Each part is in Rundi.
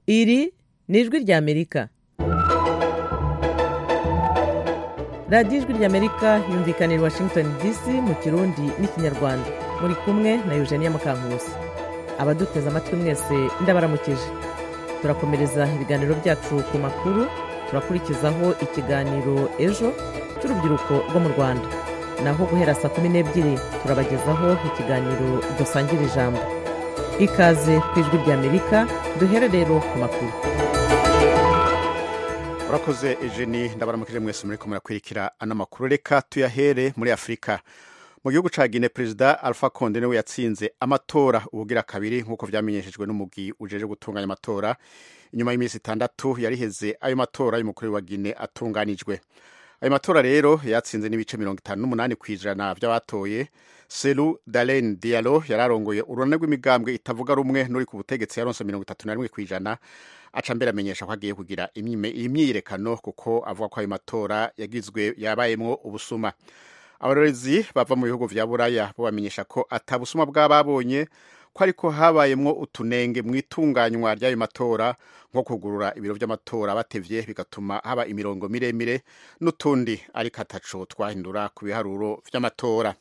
iri ni ijwi ry'amerika radiyo ijwi ry'amerika yumvikanira washington dc mu kirundi n'ikinyarwanda muri kumwe na eugenia mukankusi abaduteze amatwi mwese ndabaramukije turakomereza ibiganiro byacu ku makuru turakurikizaho ikiganiro ejo cy'urubyiruko rwo mu rwanda naho guhera saa kumi n'ebyiri turabagezaho ikiganiro dusangira ijambo ikaze ku ijwi ry'amerika duhere rero ku makuru urakoze ejeni ndabaramukije mwese muri kumwe murakwirikira ano makuru reka tuyahere muri afurika mu gihugu ca Guinea perezida Alpha Conde niwe yatsinze amatora ubugira kabiri nk'uko vyamenyeshejwe n'umugwi ujeje gutunganya amatora inyuma y'iminsi itandatu yariheze ayo matora y'umukuru wa Guinea atunganijwe ayo matora rero yatsinze n'ibice mirongo itanu n'umunani kw'ijana vy'abatoye Selu Dalen Diallo yararongoye urunane rw'imigambwe itavuga rumwe n'uri ku butegetsi yaronse mirongo itatu na rimwe kw'ijana aca mbere amenyesha ko agiye kugira imyiyerekano kuko avuga ko ayo matora yagizwe yabayemwo ubusuma abarorezi bava mu bihugu vya buraya bo bamenyesha ko atabusuma bw'ababonye ko ariko habayemwo utunenge mu itunganywa ry'ayo matora nko kugurura ibiro vy'amatora batevye bigatuma haba imirongo miremire n'utundi ariko ataco twahindura ku biharuro vy'amatora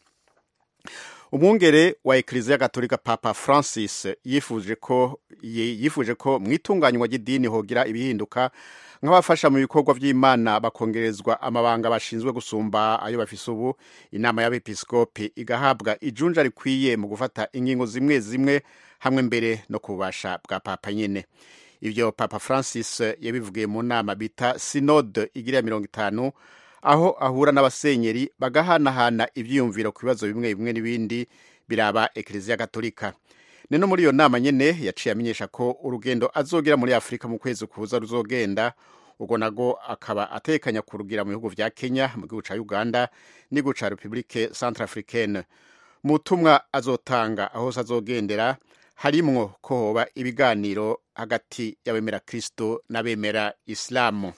umwungere wa ekiliziya gatolika papa francis yifuje ko yifuje ko mu itunganywa ry'idini hogira ibihinduka nk'abafasha mu bikorwa by'imana bakongerezwa amabanga bashinzwe gusumba ayo bafise ubu inama y'abepiskopi igahabwa ijunja rikwiye mu gufata ingingo zimwe zimwe hamwe mbere no ku bubasha bwa papa nyene ivyo papa francis yabivugiye mu nama bita synode igira ya mirongo itanu aho ahura n'abasenyeri bagahanahana ivyiyumviro ku bibazo bimwe bimwe n'ibindi biraba ekiliziya gatolika nino muri iyo nama nyene yaciye amenyesha ko urugendo azogira muri afurika mu kwezi kuza ruzogenda ubwo nago akaba atekanya kurugira mu bihugu vya kenya mu gihugu ca uganda n'igihugu ca republike centrafricaine mu butumwa azotanga aho se azogendera harimwo ko hoba ibiganiro hagati y'abemera kristo n'abemera isilamu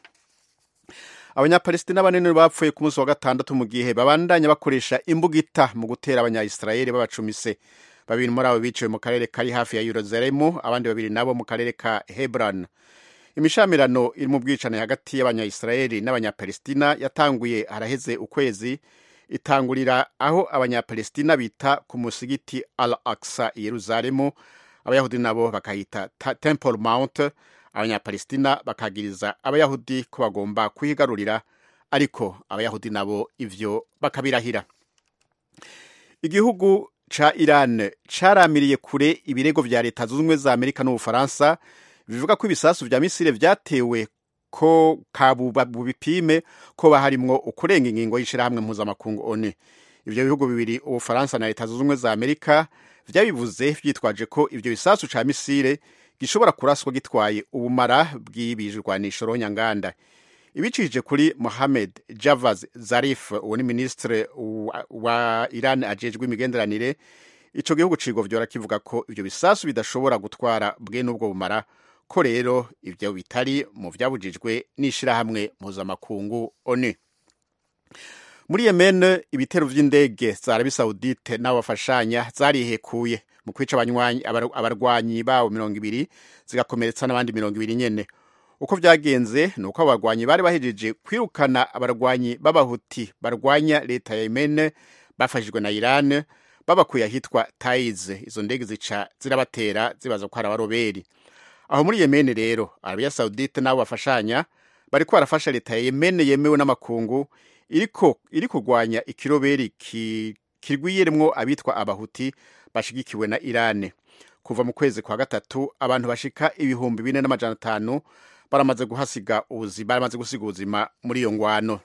abanyapalestina banini bapfuye ku munsi wa gatandatu mu gihe babandanya bakoresha imbugita mu gutera abanyayisirayeli babacumise babiri muri abo biciwe mu karere kari hafi ya yeruzalemu abandi babiri nabo mu karere ka hebron imishamirano iri mu bwicane hagati y'abanyayisirayeli n'abanyapalestina yatanguye haraheze ukwezi itangurira aho abanyapalestina bita ku musigiti al aksa i yeruzalemu abayahudi nabo bakahita temple mount abanyapalestina bakagiriza abayahudi ko bagomba kuhigarurira ariko abayahudi nabo ivyo bakabirahira igihugu ca iran caramiriye kure ibirego vya leta zunze ubumwe za amerika n'ubufaransa bivuga ko ibisasu vya misile vyatewe ko kabuba bupime ko baharimwo ukurenga ingingo y'ishirahamwe mpuzamakungu onu ivyo bihugu bibiri ubufaransa na leta zunze ubumwe za amerika vyabivuze vyitwaje ko ivyo bisasu ca misile gishobora kuraswa gitwaye ubumara bw'ibijwanisho ronyanganda ibicishije kuri mohamed javaz zarif uwo ni minisitiri wa iran ajejwe imigenderanire ico gihugu cigovyora kivuga ko ivyo bisasu bidashobora gutwara bwe n'ubwo bumara ko rero ivyo bitari mu vyabujijwe n'ishirahamwe mpuzamakungu onu muri yemen ibitero vy'indege za arabi saudite n'abafashanya zarihekuye mu kwica abarwanyi babo mirongo ibiri zigakomeretsa n'abandi mirongo ibiri nyene uko vyagenze ni uko abarwanyi bari bahejeje kwirukana abarwanyi b'abahuti barwanya leta ya yemen bafashijwe na iran babakuye ahitwa taiz izo ndege zica zirabatera zibaza ko hari abaroberi aho muri yemen rero arabiya saudite n'abo bafashanya bariko barafasha leta ya yemen yemewe n'amakungu iriko iri kurwanya ikiroberi ki, kirwiyeremwo abitwa abahuti bashigikiwe na irane kuva mu kwezi kwa gatatu abantu bashika ibihumbi bine n'amajana atanu baramaze guhasiga ubuzima baramaze gusiga ubuzima muri iyo ngwano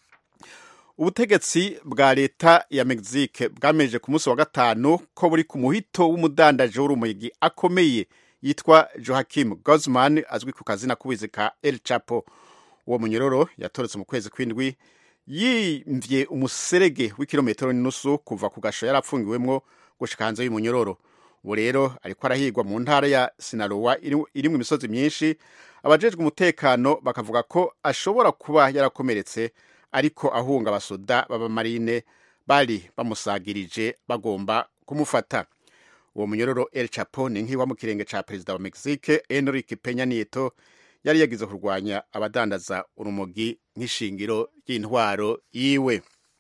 ubutegetsi bwa leta ya mexique bwameje ku munsi wa gatanu ko buri ku muhito w'umudandaje w'urumogi akomeye yitwa johakim guzman azwi ku kazina k'ubuzi ka el chapo uwo munyororo yatoretse mu kwezi kw'indwi yimvye umuserege w'ikilometero n'inusu kuva ku gasho yari apfungiwemwo gushika hanze y'umunyororo ubu rero ariko arahigwa mu ntara ya sinarowa irimwo imisozi myinshi abajejwe umutekano bakavuga ko ashobora kuba yarakomeretse ariko ahunga abasoda b'abamarine bari bamusagirije bagomba kumufata uwo munyororo el chapo ni nk'iwa mu kirenge ca perezida wa mexique enrique penya nieto yari yagize kurwanya abadandaza urumogi nk'ishingiro ry'intwaro yiwe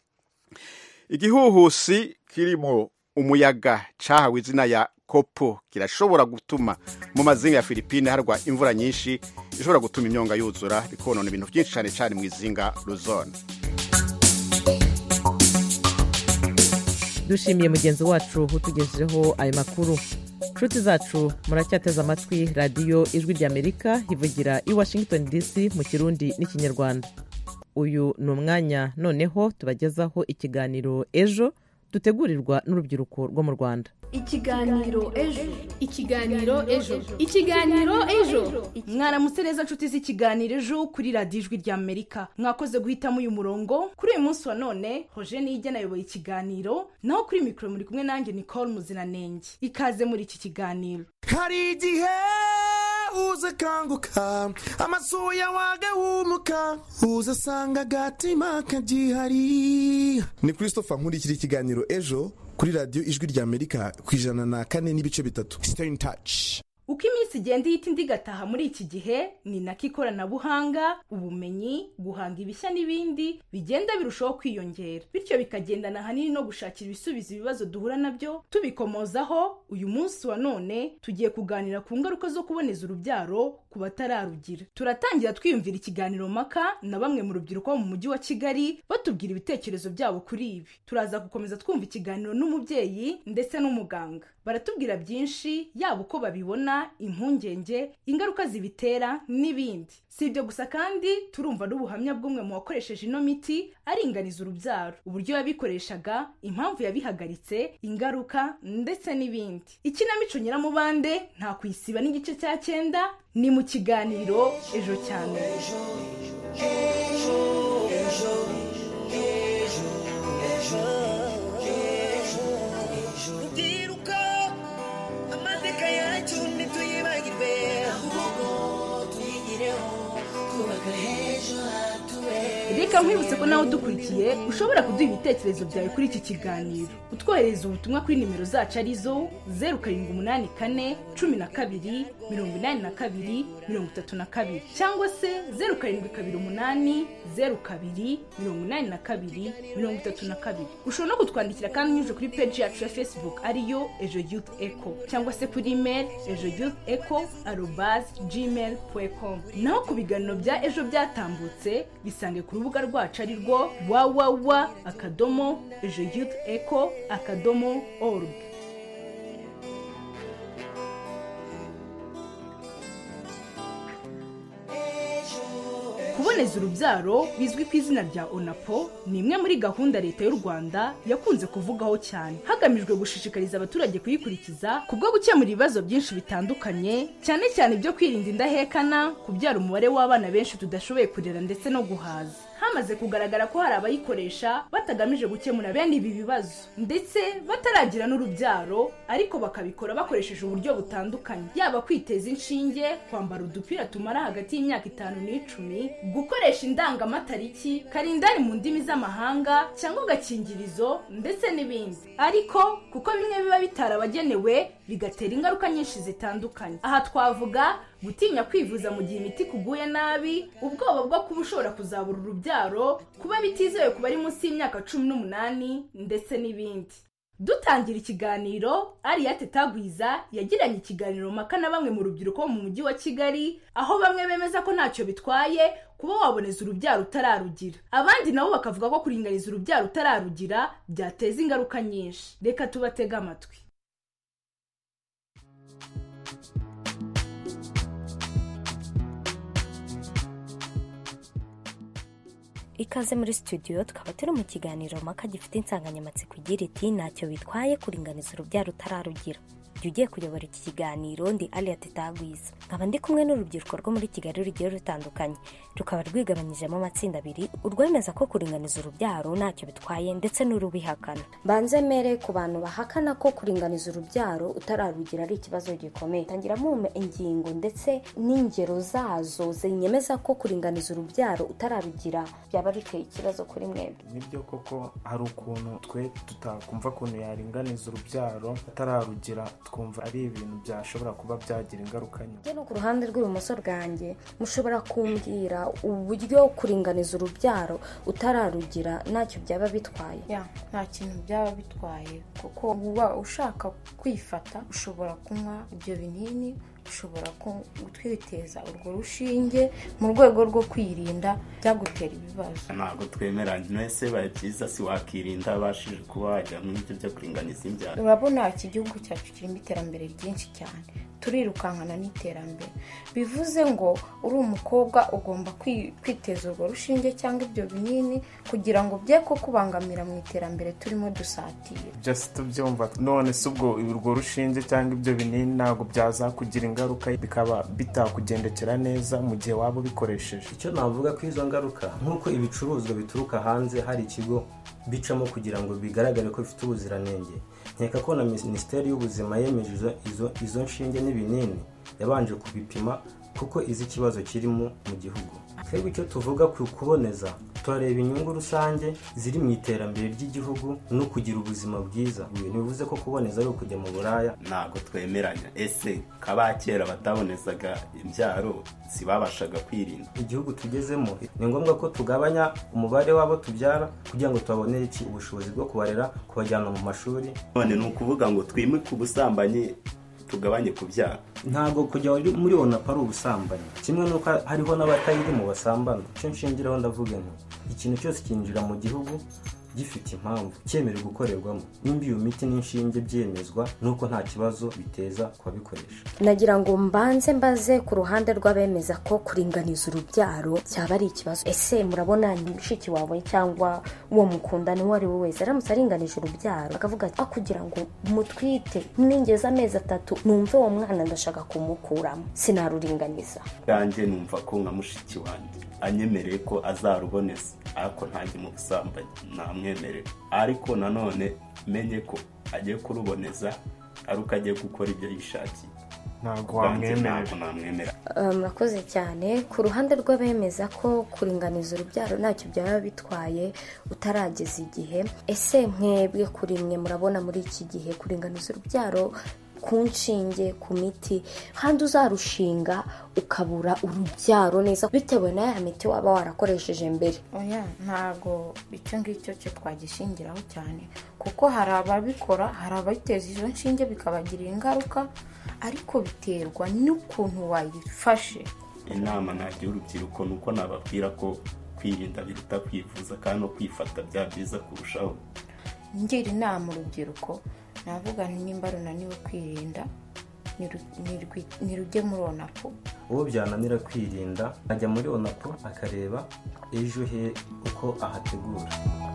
igihuhusi kirimo umuyaga cahawe izina ya kopo kirashobora gutuma mu mazinga ya filipine harwa imvura nyinshi ishobora gutuma imyonga yuzura bikonona ibintu byinshi cyane cyane mu izinga luzone dushimiye mugenzi wacu utugejejeho ayo makuru nshuti zacu muracyateze amatwi radiyo ijwi ry'amerika ivugira i washington dc mu kirundi n'ikinyarwanda uyu ni umwanya noneho tubagezaho ikiganiro ejo dutegurirwa n'urubyiruko rwo mu rwanda ikiganiro ejo ikiganiro ejo ikiganiro ejo mwaramutse neza nshuti z'ikiganiro ejo kuri radiyo ijwi rya amerika mwakoze guhitamo uyu murongo kuri uyu munsi wa none hoje niyigena ayoboye ikiganiro naho kuri mikoro muri kumwe nanjye nicole muziranenge ikaze muri iki kiganiro hari igihe uza akanguka amasuya wagahumuka uza asanga agatima kagihari ni christopher nkurikira ikiganiro ejo kuri radiyo ijwi rya amerika ku ijana na kane n'ibice bitatu stay in touch uko iminsi igenda ihita indi igataha muri iki gihe ni nako ikoranabuhanga ubumenyi guhanga ibishya n'ibindi bigenda birushaho kwiyongera bityo bikagendana ahanini no gushakira ibisubizo ibibazo duhura nabyo tubikomozaho uyu munsi wa none tugiye kuganira ku ngaruka zo kuboneza urubyaro ku batararugira turatangira twiyumvira ikiganiro mpaka na bamwe mu rubyiruko bo mu mujyi wa kigali batubwira ibitekerezo byabo kuri ibi turaza gukomeza twumva ikiganiro n'umubyeyi ndetse n'umuganga baratubwira byinshi yaba uko babibona impungenge ingaruka zibitera n'ibindi si ibyo gusa kandi turumva n'ubuhamya bw'umwe mu wakoresheje ino miti aringaniza urubyaro uburyo yabikoreshaga impamvu yabihagaritse ingaruka ndetse n'ibindi ikinamico nyiramubande nta kuyisiba n'igice cya cyenda ni mu kiganiro ejo cyane rubyiruko amateka yacu ntituyibagirwe ahubwo tuyigireho twubaka h'ejo hatubera reka nkwibutse ko nawe udukurikiye ushobora kuduha ibitekerezo byawe kuri iki kiganiro utwohereza ubutumwa kuri nimero zacu arizo zeru karindwi umunani kane cumi na kabiri mirongo inani na kabiri mirongo itatu na kabiri cyangwa se zeru karindwi kabiri umunani zeru kabiri mirongo inani na kabiri mirongo itatu na kabiri ushobora no kutwandikira kandi unyuze kuri peji yacu ya facebook ariyo ejo youth echo cyangwa se kuri email ejo youth echo arobazi gmail com naho ku biganiro bya ejo byatambutse bisange ku rubuga rwacu ari rwo wawawa akadomo ejo youth echo akadomo org kuboneza urubyaro bizwi ku izina rya onapo ni imwe muri gahunda leta y'u rwanda yakunze kuvugaho cyane hagamijwe gushishikariza abaturage kuyikurikiza kubwo gukemura ibibazo byinshi bitandukanye cyane cyane ibyo kwirinda indahekana kubyara umubare w'abana benshi tudashoboye kurera ndetse no guhaza hamaze kugaragara ko hari abayikoresha batagamije gukemura bene ibi bibazo ndetse bataragira n'urubyaro ariko bakabikora bakoresheje uburyo butandukanye yaba kwiteza inshinge kwambara udupira tumara hagati y'imyaka itanu n'icumi gukoresha indangamatariki karindani mu ndimi z'amahanga cyangwa agakingirizo ndetse n'ibindi ariko kuko bimwe biba bitarabagenewe bigatera ingaruka nyinshi zitandukanye aha twavuga gutinya kwivuza mu gihe imiti kuguye nabi ubwoba bwo kuba ushobora kuzabura urubyaro kuba bitizewe ku bari munsi y'imyaka cumi n'umunani ndetse n'ibindi dutangira ikiganiro ariyate tagwiza yagiranye ikiganiro mpaka na bamwe mu rubyiruko bo mu mujyi wa kigali aho bamwe bemeza ko ntacyo bitwaye kuba waboneza urubyaro utararugira abandi nabo bakavuga ko kuringaniza urubyaro utararugira byateza ingaruka nyinshi reka tubatege amatwi ikaze muri studio tukaba turi mu kiganiro mpaka gifite insanganyamatsiko igira iti ntacyo bitwaye kuringaniza urubyaro utararugira jya ugiye kuyobora iki kiganiro ndi aliya tetagwiza nkaba ndi kumwe n'urubyiruko rwo muri kigali rugiye rutandukanye rukaba rwigabanyijemo amatsinda abiri urwemeza ko kuringaniza urubyaro ntacyo bitwaye ndetse n'urubihakana mbanze mere ku bantu bahakana ko kuringaniza urubyaro utararugira ari ikibazo gikomeye tangira mume ingingo ndetse n'ingero zazo zinyemeza ko kuringaniza urubyaro utararugira byaba biteye ikibazo kuri mwebwe nibyo koko hari ukuntu twe tutakumva ukuntu yaringaniza urubyaro atararugira twumva ari ibintu byashobora kuba byagira ingaruka nyuma njye no ku ruhande rw'ibumoso bwanjye mushobora kumbwira uburyo kuringaniza urubyaro utararugira ntacyo byaba bitwaye ya nta kintu byaba bitwaye kuko uba ushaka kwifata ushobora kunywa ibyo binini ushobora ku- kwiteza urwo rushinge mu rwego rwo kwirinda byagutera ibibazo ntabwo twemeranya mwese bibaye byiza si wakirinda abashije kuba wajya mu byo byo kuringaniza imbyaro urabona iki gihugu cyacu kirimo iterambere ryinshi cyane turirukankana n'iterambere bivuze ngo uri umukobwa ugomba kwi- kwiteza urwo rushinge cyangwa ibyo binini kugira ngo bye ko kubangamira mu iterambere turimo dusatira ibyo si tubyumva none si ubwo urwo rushinge cyangwa ibyo binini ntabwo byazakugira ingaruka bikaba bitakugendekera neza mu gihe waba ubikoresheje icyo navuga ko izo ngaruka nk'uko ibicuruzwa bituruka hanze hari ikigo bicamo kugira ngo bigaragare ko bifite ubuziranenge nkeka ko na minisiteri y'ubuzima yemeje izo- izo, izo nshinge n'ibinini yabanje kubipima kuko izi ikibazo kirimo mu gihugu twebwe icyo tuvuga ku kuboneza turareba inyungu rusange ziri mu iterambere ry'igihugu no kugira ubuzima bwiza ntibivuze ko kuboneza ari ukujya mu buraya ntabwo twemeranya ese k'abakera batabonezaga imbyaro sibabashaga kwirinda igihugu tugezemo ni ngombwa ko tugabanya umubare w'abo tubyara kugira ngo tubabonere iki ubushobozi bwo kubarera kubajyana mu mashuri none ni ukuvuga ngo twimike ubusambanyi tugabanye kubyara ntabwo kujya muri- muri onapu ari ubusambanyi kimwe n'uko hariho n'abatayiri mu basambana icyo nshingiraho ndavuga nti ikintu cyose cyinjira mu gihugu gifite impamvu cyemerewe gukorerwamo nimba iyo miti n'inshinge byemezwa nuko nta kibazo biteza ku babikoresha nagira ngo mbanze mbaze ku ruhande rw'abemeza ko kuringaniza urubyaro cyaba ari ikibazo ese murabona ni mushiki wawe cyangwa uwo mukundana uwo ari we wese aramutse aringanije urubyaro akavuga ati "Ah, kugira ngo mutwite ningeze amezi atatu numve uwo mwana ndashaka kumukuramo sinaruringaniza yanjye numva ko nka mushiki wanjye anyemereye ko azaruboneza ariko ntajye mu busambanyi namwemerera ariko nanone menye ko agiye kuruboneza ari uko agiye gukora ibyo yishakiye ntabwo Ubwanjye wamwemerera ntabwo namwemerera Uh, murakoze cyane ku ruhande rw'abemeza ko kuringaniza urubyaro ntacyo byaba bitwaye utarageza igihe ese mwebwe kuri mwe murabona muri iki gihe kuringaniza urubyaro ku nshinge ku miti kandi uzarushinga ukabura urubyaro neza bitewe na ya miti waba warakoresheje mbere oya ntabwo icyo ngicyo cyo twagishingiraho cyane kuko hari ababikora hari abayiteza izo nshinge bikabagirira ingaruka ariko biterwa n'ukuntu wayifashe inama nagira urubyiruko ni uko nababwira ko kwirinda biruta kwivuza kandi no kwifata bya byiza kurushaho ngira inama urubyiruko navuga nti nimba runaniwe kwirinda niru- nirwi- nirujye muri onapu uwo byananira kwirinda ajya muri onapu akareba ejo he uko ahategura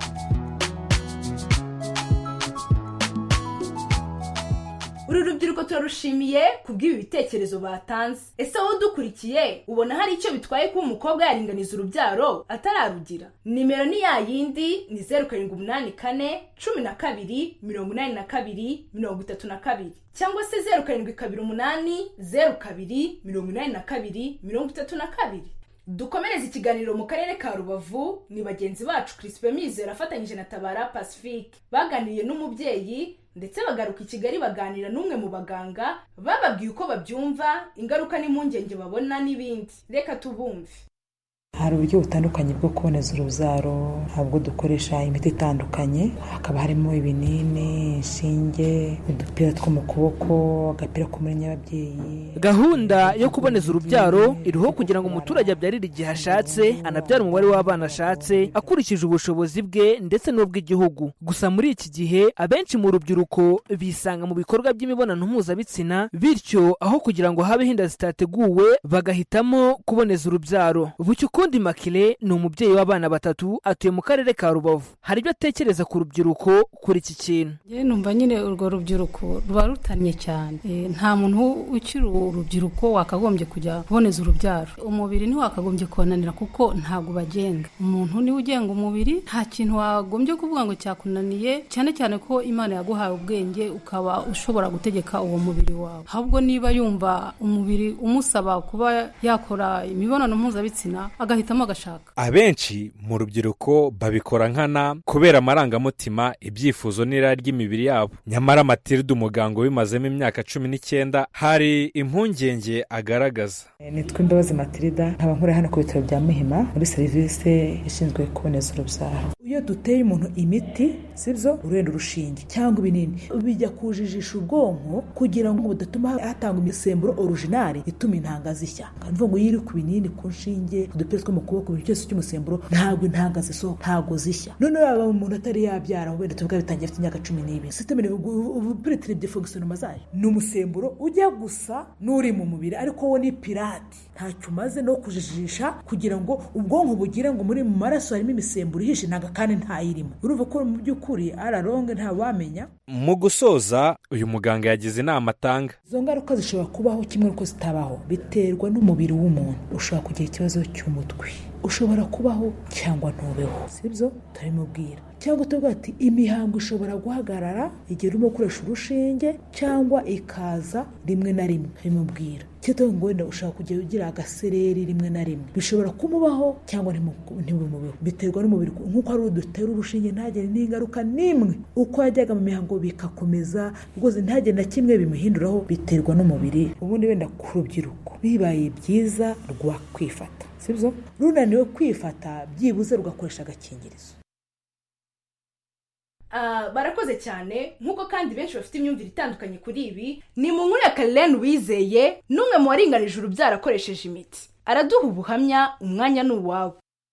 uru rubyiruko turarushimiye kubw'ibi bitekerezo batanze ese wowe udukurikiye ubona hari icyo bitwaye kuba umukobwa yaringaniza urubyaro atararugira nimero ni ya yindi ni zeru karindwi umunani kane cumi na kabiri mirongo inani na kabiri mirongo itatu na kabiri cyangwa se zeru karindwi kabiri umunani zeru kabiri mirongo inani na kabiri mirongo itatu na kabiri dukomereze ikiganiro mu karere ka rubavu ni bagenzi bacu Crispin mizero afatanyije na tabara pacifique baganiriye n'umubyeyi ndetse bagaruka i kigali baganira n'umwe mu baganga bababwiye uko babyumva ingaruka n'impungenge babona n'ibindi reka tubumve hari uburyo butandukanye bwo kuboneza urubyaro ntabwo dukoresha imiti itandukanye hakaba harimo ibinini inshinge udupira two mu kuboko agapira ko muri nyababyeyi gahunda yo kuboneza urubyaro iriho kugira ngo umuturage abyarire igihe ashatse anabyara umubare w'abana ashatse akurikije ubushobozi bwe ndetse n'ubw'igihugu gusa muri iki gihe abenshi mu rubyiruko bisanga mu bikorwa by'imibonano mpuzabitsina bityo aho kugira ngo habeho inda zitateguwe bagahitamo kuboneza urubyaro bucyo uko rukundi makire ni umubyeyi w'abana batatu atuye mu karere ka rubavu hari ibyo atekereza ku rubyiruko kuri iki kintu njyewe numva nyine urwo rubyiruko ruba rutannye cyane Eh, nta muntu ukiri urubyiruko wakagombye kujya kuboneza urubyaro umubiri ntiwakagombye kubananira kuko ntabwo ubagenga umuntu niwe ugenga umubiri nta kintu wagombye kuvuga ngo cyakunaniye cyane cyane ko imana yaguhaye ubwenge ukaba ushobora gutegeka uwo mubiri wawe ahubwo niba yumva umubiri umusaba kuba yakora imibonano mpuzabitsina agahitamo agashaka abenshi mu rubyiruko babikora nkana kubera amarangamutima ibyifuzo n'irari ry'imibiri yabo nyamara matilde umuganga ubimazemo imyaka cumi n'icyenda hari impungenge agaragaza nitwa imbabazi matilda nkaba nkorera hano ku bitaro bya muhima muri serivisi ishinzwe kuboneza urubyaro iyo duteye umuntu imiti sibyo urenda urushinge cyangwa ibinini bijya kujijisha ubwonko kugira ngo budatuma hatangwa imisemburo orujinari ituma intanga zishya kandi uvuga ngo iyo iri ku binini ku nshinge udupira two mu kuboko buri cyose cy'umusemburo ntabwo intanga zisohoka ntabwo zishya noneho yaba umuntu atari yabyara wenda tuvuga bitangiye afite imyaka cumi n'ibiri sitemere ubu piritire defogisiyonoma zayo ni umusemburo ujya gusa n'uri mu mubiri ariko wo ni pirate ntacyo umaze no kujijisha kugira ngo ubwonko bugire ngo muri mu maraso harimo imisemburo ihishe ntabwo kandi ntayirimo urumva ko mu by'ukuri araronge ntawamenya mu gusoza uyu muganga yagize inama atanga izo ngaruka zishobora kubaho kimwe n'uko zitabaho biterwa n'umubiri w'umuntu ushobora kugira ikibazo cy'umutwe ushobora kubaho cyangwa ntubeho sibyo turabimubwira cyangwa tuvuga ati imihango ishobora guhagarara igihe urimo gukoresha urushinge cyangwa ikaza rimwe na rimwe turabimubwira cyangwa ngo wenda ushobora kujya ugira agasereri rimwe na rimwe bishobora kumubaho cyangwa ntibimubeho biterwa n'umubiri nk'uko hari udutera urushinge ntagire n'ingaruka n'imwe uko yajyaga mu mihango bikakomeza rwose ntagire na kimwe bimuhinduraho biterwa n'umubiri ubundi wenda ku rubyiruko bibaye byiza rwakwifata sibyo runaniwe kwifata byibuze rugakoresha agakingirizo Ah, barakoze cyane nk'uko kandi benshi bafite imyumvire itandukanye kuri ibi ni mu nkuru ya Karen wizeye n'umwe mu waringanije urubyaro akoresheje imiti araduha ubuhamya umwanya ni uwawe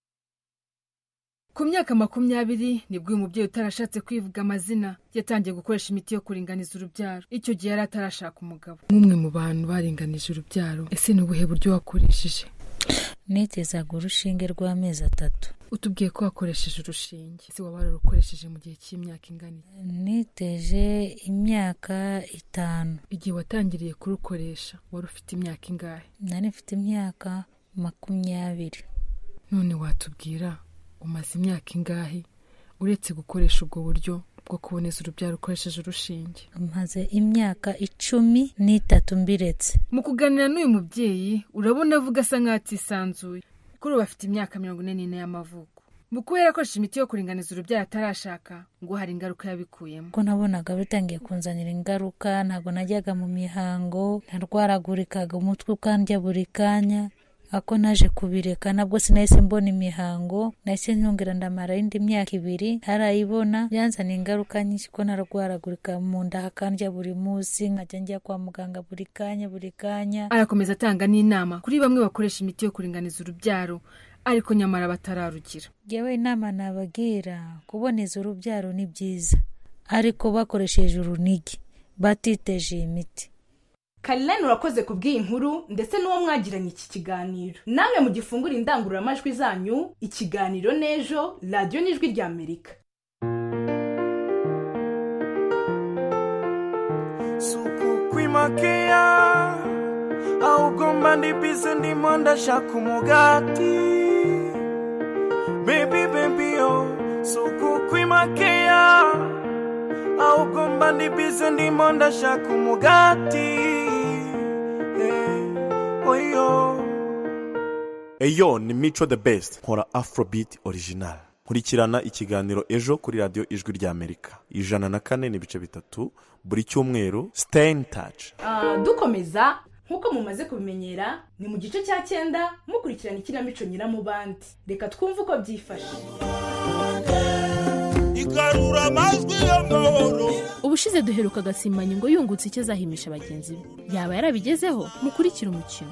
ku myaka makumyabiri nibwo uyu mubyeyi utarashatse kwivuga amazina yatangiye gukoresha imiti yo kuringaniza urubyaro icyo gihe yari atarashaka umugabo nk'umwe mu bantu baringanije urubyaro ese ni ubuhe buryo wakoresheje netezaga urushinge rw'amezi atatu utubwiye ko wakoresheje urushinge ese waba wararukoresheje mu gihe cy'imyaka ingana niteje imyaka itanu igihe watangiriye kurukoresha wari ufite imyaka ingahe nari mfite imyaka makumyabiri none watubwira umaze imyaka ingahe uretse gukoresha ubwo buryo bwo kuboneza urubyaro ukoresheje urushinge maze imyaka icumi n'itatu mbiretse mu kuganira n'uyu mubyeyi urabona avuga asa nk'aho atisanzuye kuri ubu afite imyaka mirongo ine n'ine y'amavuko mu kuba yarakoresheje imiti yo kuringaniza urubyaro atarashaka ngo hari ingaruka yabikuyemo ko nabonaga bitangiye kunzanira ingaruka ntabwo najyaga mu mihango narwaragurikaga umutwe ukandya buri kanya ako naje kubireka nabwo sinahise mbona imihango nahise nyongera ndamara indi myaka ibiri ntarayibona byanzaniye ingaruka nyinshi ko narwaragurika mu nda hakandya buri munsi nkajya njya kwa muganga buri kanya buri kanya arakomeza atanga n'inama kuri bamwe bakoresha imiti yo kuringaniza urubyaro ariko nyamara batararugira ngewe inama nabagira kuboneza urubyaro ni byiza ariko bakoresheje urunigi batiteje iyi miti Karen urakoze ku bw'iyi nkuru ndetse n'uwo mwagiranye iki kiganiro namwe mu gifungura indangururamajwi zanyu ikiganiro n'ejo radiyo n'ijwi rya amerika suku kwimakeya ahubwo mba ndi bize ndimo ndashaka umugati bebi bebi yo suku kwimakeya ahubwo mba ndi bize ndimo ndashaka umugati eh, oyo eyo ni mico the best nkora afrobeat original nkurikirana ikiganiro ejo kuri radiyo ijwi rya amerika ijana na kane n'ibice bitatu buri cyumweru stay in touch Ah, dukomeza nk'uko mumaze kubimenyera ni mu gice cya cyenda mukurikirana ikinamico nyiramubandi reka twumve uko byifashe igarura amajwi y'amahoro ubushize duheruka agasimbanyi ngo yungutse icyo azahimisha bagenzi be yaba yarabigezeho mukurikire umukino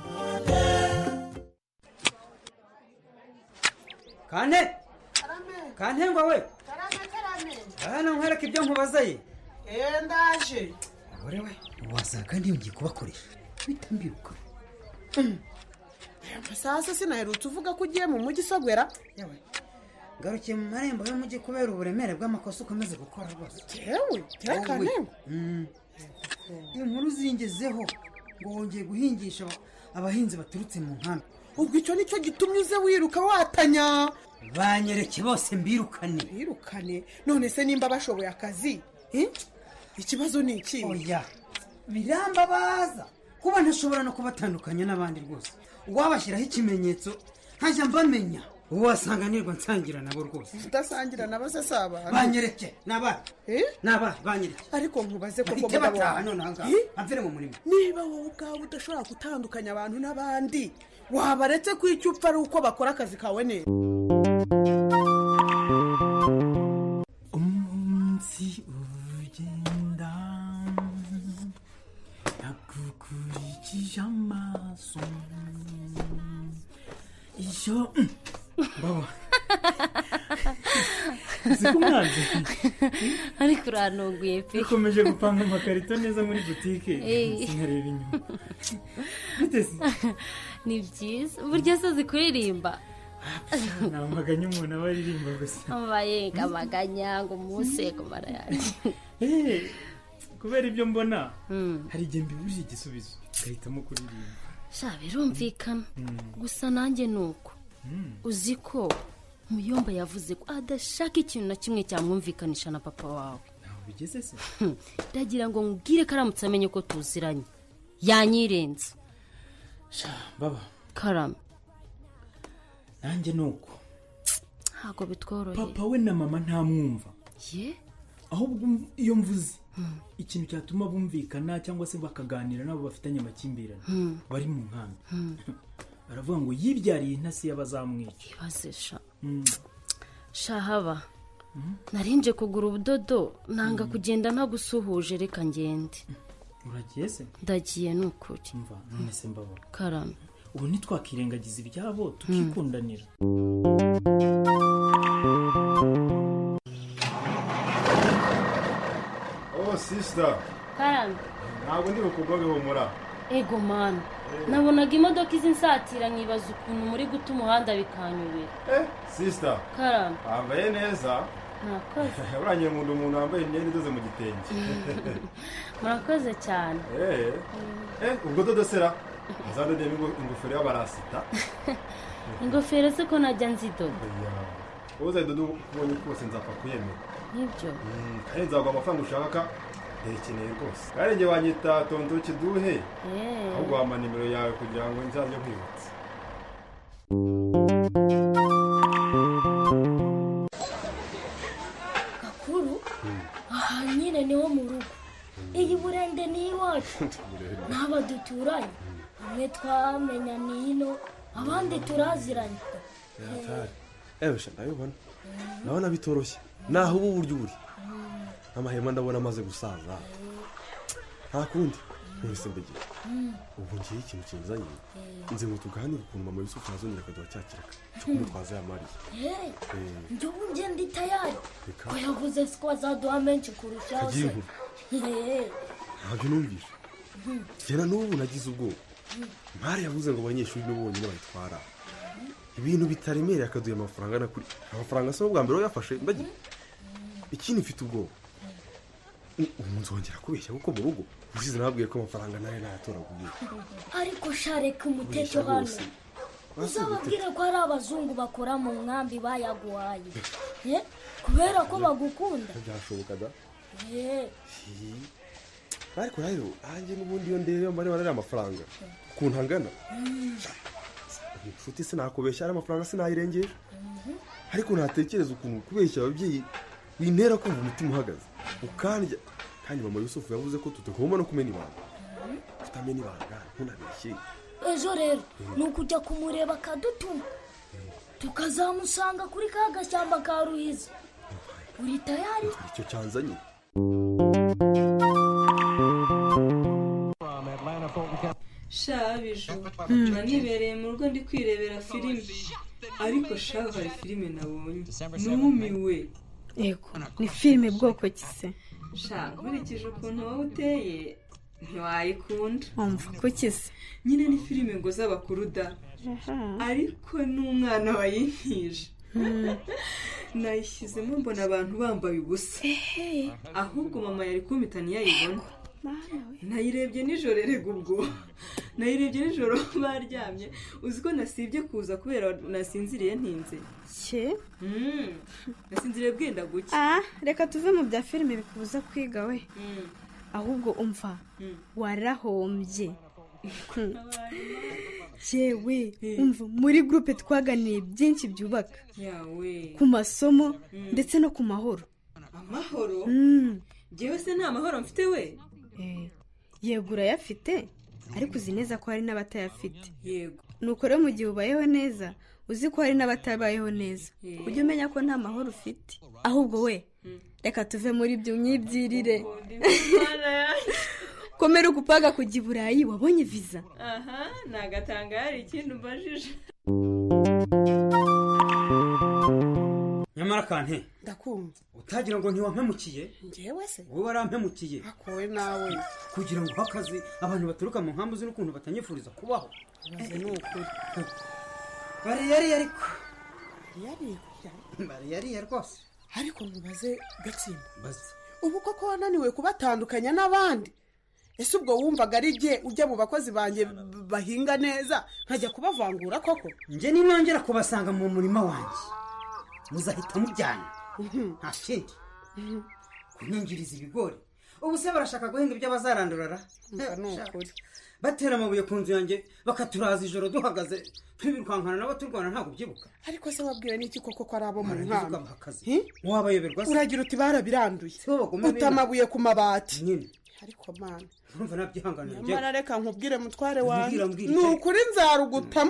kane kantengwa we hano nkwereka ibyo nkubaza ye eee ndaje abore we wasanga ntiyongeye kubakoresha bita mbiruka sasa sinaherutse uvuga ko ugiye mu mujyi isogwera ngarukiye mu marembo y'umujyi kubera uburemere bw'amakosa ukomeze gukora rwose tewe tekane Mm. inkuru zingezeho ngo wongeye guhingisha aba- abahinzi baturutse mu nkambi ubwo icyo nicyo gitumye uze wiruka watanya banyereke bose mbirukane birukane none se nimba bashoboye akazi eh? ikibazo ni iki oya birambabaza kuba ntashobora no kubatandukanya n'abandi rwose uwabashyiraho ikimenyetso nkajya mbamenya uwo wasanganirwa nsangira nabo rwose udasangira nabo se si abantu banyereke nabahe nabahe banyereke ariko nkubaze koko bahite mugabo bataha wanjye. none ahangaha Eh? amvire mu murima niba wowe ubwawe udashobora gutandukanya abantu n'abandi wabaretse ko icyo upfa ari uko bakora akazi kawe neza umunsi ugenda nagukurikije amaso iyo baba siko umwanzi ariko urantunguye pe dukomeje gupanga amakarito neza muri butike Eh. sinkareba inyuma bite se ni byiza uburyo se zikuririmba ni amaganya umuntu aba aririmba gusa amayenga amaganya ngo umunsi kumara yanjye Eh, kubera ibyo mbona hari igihe mbibujije igisubizo ugahitamo kuririmba sha birumvikana Mm. gusa nanjye ni uko Mm. uzi ko muyomba yavuze ko adashaka ikintu na kimwe cyamwumvikanisha na papa wawe ntaho bigeze se ndagira ngo nkubwire ko aramutse amenye ko tuziranye yanyirenza baba karame nanjye ni uko ntabwo bitworoheye papa we na mama ntamwumva ye ahubwo um- iyo mvuze ikintu cyatuma bumvikana cyangwa se bakaganira nabo bafitanye amakimbirane Hmm. bari mu nkambi Hmm. baravuga ngo yibyariye intasi y'abazamwica ibaze sha Mm. shahaba narinje kugura ubudodo nanga kugenda ntagusuhuje reka ngende uragiye se ndagiye ni ukuri mva none se mbaba karame ubu ntitwakirengagiza ibyabo tukikundanira oh sisita karame ntabwo ndi bukugobe humura ego mani nabonaga imodoka izi nsatira nkibaza ukuntu muri guta umuhanda bikanyobera sisita karame wambaye neza murakoze urangiye nkunda umuntu wambaye imyenda idoze mu gitenge murakoze cyane Eh, eh, ubwo dodosera azadodemo ingo- ingofero y'abarasita ingofero se ko najya nzidoda wowe uzayidoda uko ubonye kose nzapfa kuyemera nibyo Mm, kandi nzaguha amafaranga ushaka ndekeneye rwose kandi njye wanyita tonto kiduhe Eh. ahubwo wampa nimero yawe kugira ngo nzajye nkwibutsa gakuru aha nyine niho mu rugo iyi burende ni iwacu n'aba duturanye bamwe twamenya ni hino abandi turaziranye yatari ewe sha ndabibona ndabona bitoroshye naho ubu buryo uri n'amahema ndabona amaze gusaza nta kundi mwese mbegera ubu ngiye ikintu kinzanye nze ngo tuganire ukuntu mama yusufu yazongera akaduha cya kiraka cyo kumutwaza ya mariya Eh, Eh, njye ubu njye ndi tayari Reka. ko yavuze ko azaduha menshi kurushaho Kagira se inkuru. Eh, ntabyo numvise hmm, njyana n'ubu nagize ubwoba hmm. mpari yavuze ngo abanyeshuri nibo bonyine bayitwara ibintu bitaremereye akaduha amafaranga na kuri amafaranga se bwa mbere yafashe ndagira ikindi mfite ubwoba U- ubu nzongera kubeshya kuko mu rugo ushize nababwiye ko amafaranga nayo nayatoraguye ariko shareka umuteto Urisha hano rwose. Basi uzababwire ko hari abazungu bakora mu nkambi bayaguhaye Eh, kubera ko bagukunda byashoboka da Eh, Hi. ariko rero nanjye n'ubundi iyo ndeba mbare barari amafaranga ukuntu angana mm, inshuti sinakubeshya ari amafaranga sinayirengeje mhm. ariko natekereza ukuntu kubeshya ababyeyi bintera kumva umutima uhagaze ukandya kandi mama yusufu yavuze ko tutagomba no kumena ibanga kutamena ibanga ntunabeshye ejo rero ni ukujya kumureba akadutuma tukazamusanga kuri ka gashyamba ka ruhiza uri tayari icyo cyanzanye shabiju mba nibereye mu rugo ndi kwirebera filime ariko shaho hari filime nabonye numiwe yego ni filime bwoko ki se sha nkurikije ukuntu wowe uteye ntiwayikunda wumva ko ki se nyine ni filime ngo z'abakuru da ariko n'umwana wayinkije nayishyizemo mbona abantu bambaye ubusa ahubwo mama yari kumpita ntiyayibona nayirebye nijoro erega ubwo nayirebye nijoro baryamye uzi ko nasibye kuza kubera nasinziriye ntinze cye Mm, nasinziriye bwenda guke ah reka tuve mu bya filime bikubuza kwiga we ahubwo umva warahombye yewe umva muri gurupe twaganiye byinshi byubaka yawe ku masomo ndetse no ku mahoro amahoro Mm. njyewe se nta mahoro mfite we yego urayafite ariko uzi neza ko hari n'abatayafite yego nuko rero mu gihe ubayeho neza uzi ko hari n'abatabayeho neza Yeah. ujye umenya ko nta mahoro ufite ahubwo we reka tuve muri ibyo myibyirire komera ukupaga kujya i burayi wabonye viza aha ni agatanga hari ikindi umbajije nyamara kante ndakumva utagira ngo ntiwampemukiye ngewe se wowe warampemukiye akowe nawe kugira ngo uhe akazi abantu baturuka mu nkambi uzi n'ukuntu batanyifuriza kubaho maze ni ukuri bariyariye ariko yariyariye bariyariye rwose ariko ntubaze gatsimba bazi ubu koko wananiwe kubatandukanya n'abandi ese ubwo wumvaga ari jye ujya mu bakozi banjye b- bahinga neza nkajya kubavangura koko njye ninongera kubasanga mu murima wanjye muzahita mujyana nta kindi kunyingiriza ibigori ubu se barashaka guhinga ibyo bazarandurara batera amabuye ku nzu yanjye bakaturaza ijoro duhagaze twibirukankana nabo turwana ntabwo ubyibuka ariko se wabwiwe n'iki koko ko ari abo mu Barangiza nkambi ukabaha akazi wabayoberwa se uragira uti barabiranduye bagome uta amabuye ku mabati nyine ariko mana urumva nabyihanganira nyamara reka nkubwire mutware Mbwira, wanjye mbwira ni icyo- ukuri nzarugutamo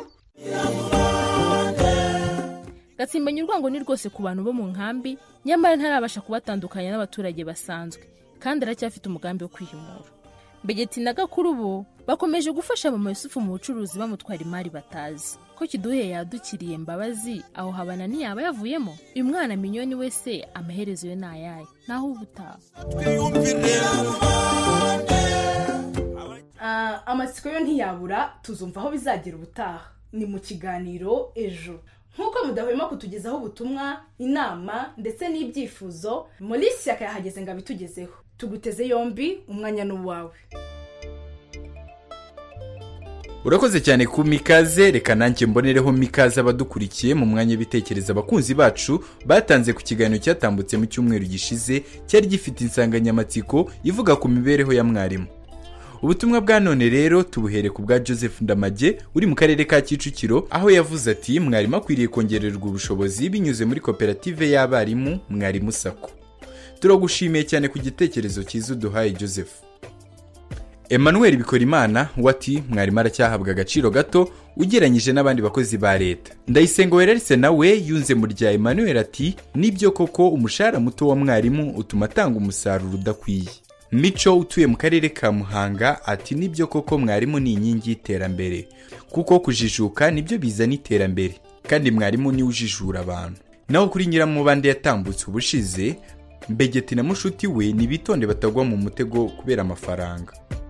gatsimbanye urwango ni rwose ku bantu bo mu nkambi nyamara ntarabasha kubatandukanya n'abaturage basanzwe kandi aracyafite umugambi wo kwiyumura mbegeti na gakuru bo bakomeje gufasha mama yusufu mu bucuruzi bamutwara imari batazi ko kiduhe yadukiriye mbabazi aho habana ntiyaba yavuyemo uyu mwana minyoni wese amaherezo ye ni ayahe naho uba utaha Ah, amatsiko yo ntiyabura tuzumva aho bizagera ubutaha ni mu kiganiro ejo nk'uko mudahwema kutugezaho ubutumwa inama ndetse n'ibyifuzo muri shyaka yahageze ngo abitugezeho tuguteze yombi umwanya n'uwawe urakoze cyane ku mikaze reka nanjye mbonereho mikaze abadukurikiye mu mwanya w'ibitekerezo abakunzi bacu batanze ku kiganiro cyatambutse mu cyumweru gishize cyari gifite insanganyamatsiko ivuga ku mibereho ya mwarimu ubutumwa bwa none rero tubuhere ku bwa joseph ndamage uri mu karere ka kicukiro aho yavuze ati mwarimu akwiriye kongererwa ubushobozi binyuze muri koperative y'abarimu mwarimu sako turagushimiye cyane ku gitekerezo cyiza uduhaye joseph emmanuel bikorimana we ati mwarimu aracyahabwa agaciro gato ugereranyije n'abandi bakozi ba leta ndayisenga wereretse nawe yunze mu rya emmanuel ati nibyo koko umushahara muto wa mwarimu utuma atanga umusaruro udakwiye mico utuye mu karere ka muhanga ati nibyo koko mwarimu ni inkingi y'iterambere kuko kujijuka nibyo bizana iterambere kandi mwarimu niwe ujijura abantu naho kuri nyiramubande yatambutse ubushize mbegeti na mushuti we nibitonde batagwa mu mutego kubera amafaranga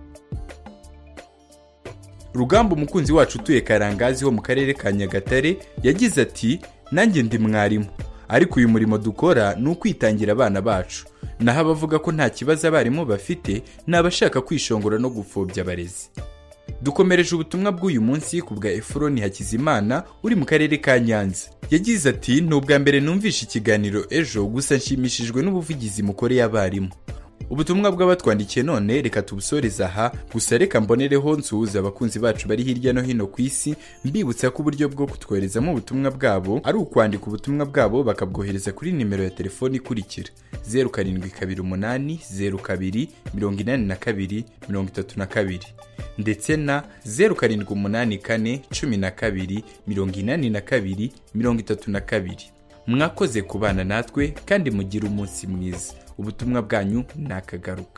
rugamba umukunzi wacu utuye karangazi ho mu karere ka nyagatare yagize ati nanjye ndi mwarimu ariko uyu murimo dukora ni ukwitangira abana bacu naho abavuga ko nta kibazo abarimu bafite ni abashaka kwishongora no gupfobya abarezi dukomereje ubutumwa bw'uyu munsi ku bwa efuroni hakizimana uri mu karere ka nyanza yagize ati ni ubwa mbere numvishe ikiganiro ejo gusa nshimishijwe n'ubuvugizi mukoreye abarimu ubutumwa bw'abatwandikiye none reka tubusoreze aha gusa reka mbonereho nsuhuza abakunzi bacu bari hirya no hino ku isi mbibutsa ko uburyo bwo kutwoherezamo ubutumwa bwabo ari ukwandika ubutumwa bwabo bakabwohereza kuri nimero ya telefoni ikurikira zeru karindwi kabiri umunani zeru kabiri mirongo inani na kabiri mirongo itatu na kabiri ndetse na zeru karindwi umunani kane cumi na kabiri mirongo inani na kabiri mirongo itatu na kabiri mwakoze kubana natwe kandi mugire umunsi mwiza ubutumwa bwanyu ni akagaruka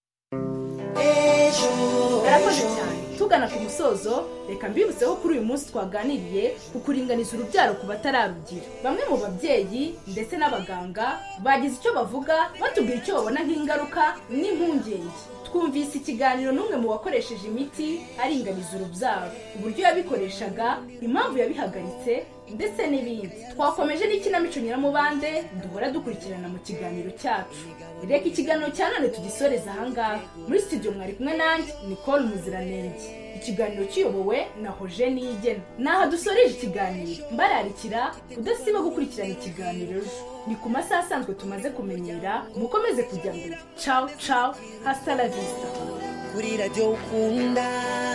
barakoze cyane tugana ku musozo reka mbibutseho kuri uyu munsi twaganiriye ku kuringaniza urubyaro ku batararugira bamwe mu babyeyi ndetse n'abaganga bagize icyo bavuga batubwira icyo babona nk'ingaruka n'impungenge twumvise ikiganiro n'umwe mu bakoresheje imiti aringaniza urubyaro uburyo yabikoreshaga impamvu yabihagaritse ndetse n'ibindi twakomeje n'ikinamico nyiramubande duhora dukurikirana mu kiganiro cyacu reka ikiganiro cya none tugisoreze ahangaha muri studio mwari kumwe nanjye nicole muziranenge ikiganiro kiyobowe na hoje niyigena naho dusoreje ikiganiro mbararikira udasiba gukurikirana ikiganiro ejo ni ku masaha asanzwe tumaze kumenyera mukomeze kujya mbere cawu cawu hasta la vista kuri radiyo ukunda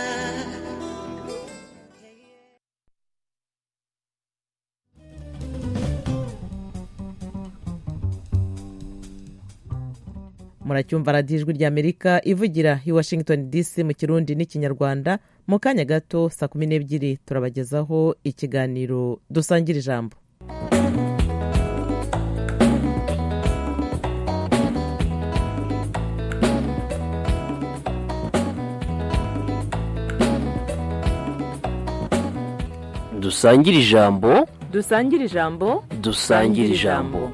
muracyumva radiyo ijwi ry'amerika ivugira i washington dc mu kirundi n'ikinyarwanda mu kanya gato saa kumi n'ebyiri turabagezaho ikiganiro dusangira ijambo dusangire ijambo dusangire ijambo dusangire ijambo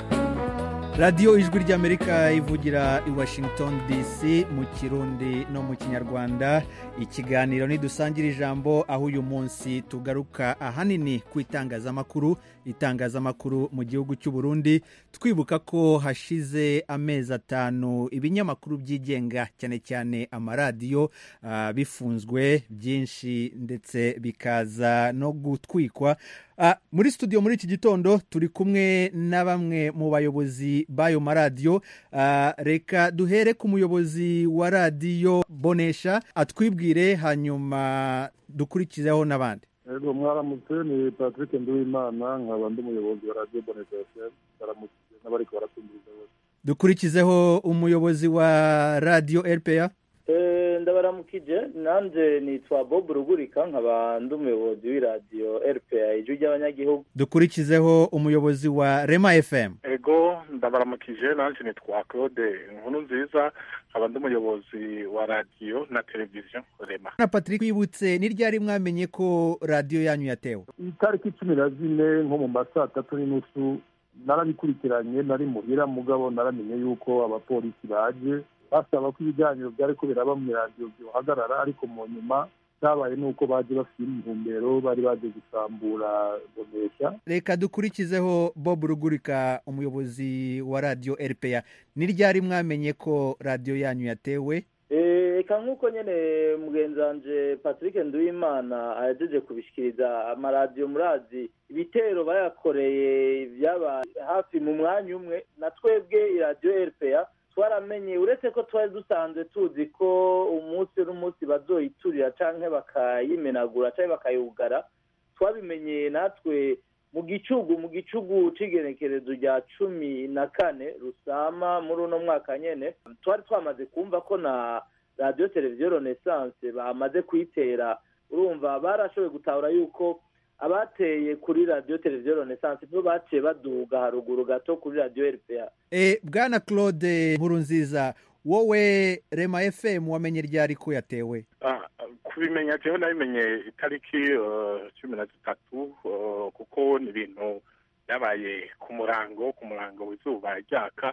radiyo ijwi ry'amerika ivugira i washington dc mu kirundi no mu kinyarwanda ikiganiro ntidusangira ijambo aho uyu munsi tugaruka ahanini ku itangazamakuru itangazamakuru mu gihugu cy'u Burundi twibuka ko hashize amezi atanu ibinyamakuru byigenga cyane cyane amaradiyo ah, bifunzwe byinshi ndetse bikaza no gutwikwa Ah, muri studio muri iki gitondo turi kumwe na bamwe mu bayobozi b'ayo maradiyo Ah, reka duhere ku muyobozi wa radiyo bonesha atwibwire hanyuma dukurikizeho n'abandi Ego mwaramutse ni Patrick Nduwimana nkaba ndi umuyobozi wa Radio Boneza FM baramukije n'abariko baratumviriza bose dukurikizeho umuyobozi wa radiyo rpa Eh, ndabaramukije nanje nitwa bob rugurika nkaba ndi umuyobozi w'iradiyo rpa ijwi ry'abanyagihugu dukurikizeho umuyobozi wa rema fm ego ndabaramukije nanjye nitwa claude inkuru nziza nkaba ndi umuyobozi wa radiyo na televiziyo rema na patrick wibutse ni ryari mwamenye ko radiyo yanyu yatewe itariki cumi na zine nko mu ma saa tatu n'inusu narabikurikiranye nari muhira mugabo naramenye yuko abapolisi baje basaba ko ibiganiro byari ko biraba mu iradiyo byohagarara ariko mu nyuma cyabaye nuko baje bafite intumbero bari baje gusambura bonesha reka dukurikizeho bob rugurika umuyobozi wa radiyo rpa ni ryari mwamenye ko radiyo yanyu yatewe Eh, eka nk'uko nyene mugenzi wanje patrick nduwimana ahejeje kubishikiriza amaradiyo murazi ibitero bayakoreye byaba hafi mu mwanya umwe na twebwe iradiyo rpa twaramenye uretse ko twari dusanzwe tuzi ko umunsi n'umunsi bazoyiturira canke bakayimenagura canke bakayugara twabimenyeye natwe mu gicugu mu gicugu c'igenekerezo rya cumi na kane rusama muri uno mwaka nyene twari twamaze kumva ko na radiyo televiziyo renaissance bamaze kuyitera urumva barashoboye gutahura yuko abateye kuri radiyo televiziyo renaissance nibo baciye baduga haruguru gato kuri radiyo rpa e, bwana claude nkurunziza wowe rema fm wamenye ryari ko yatewe Ah, kubimenya jewe nabimenye itariki eh, cumi na zitatu eh, kuko ni ibintu byabaye ku murango ku murango w'izuba ryaka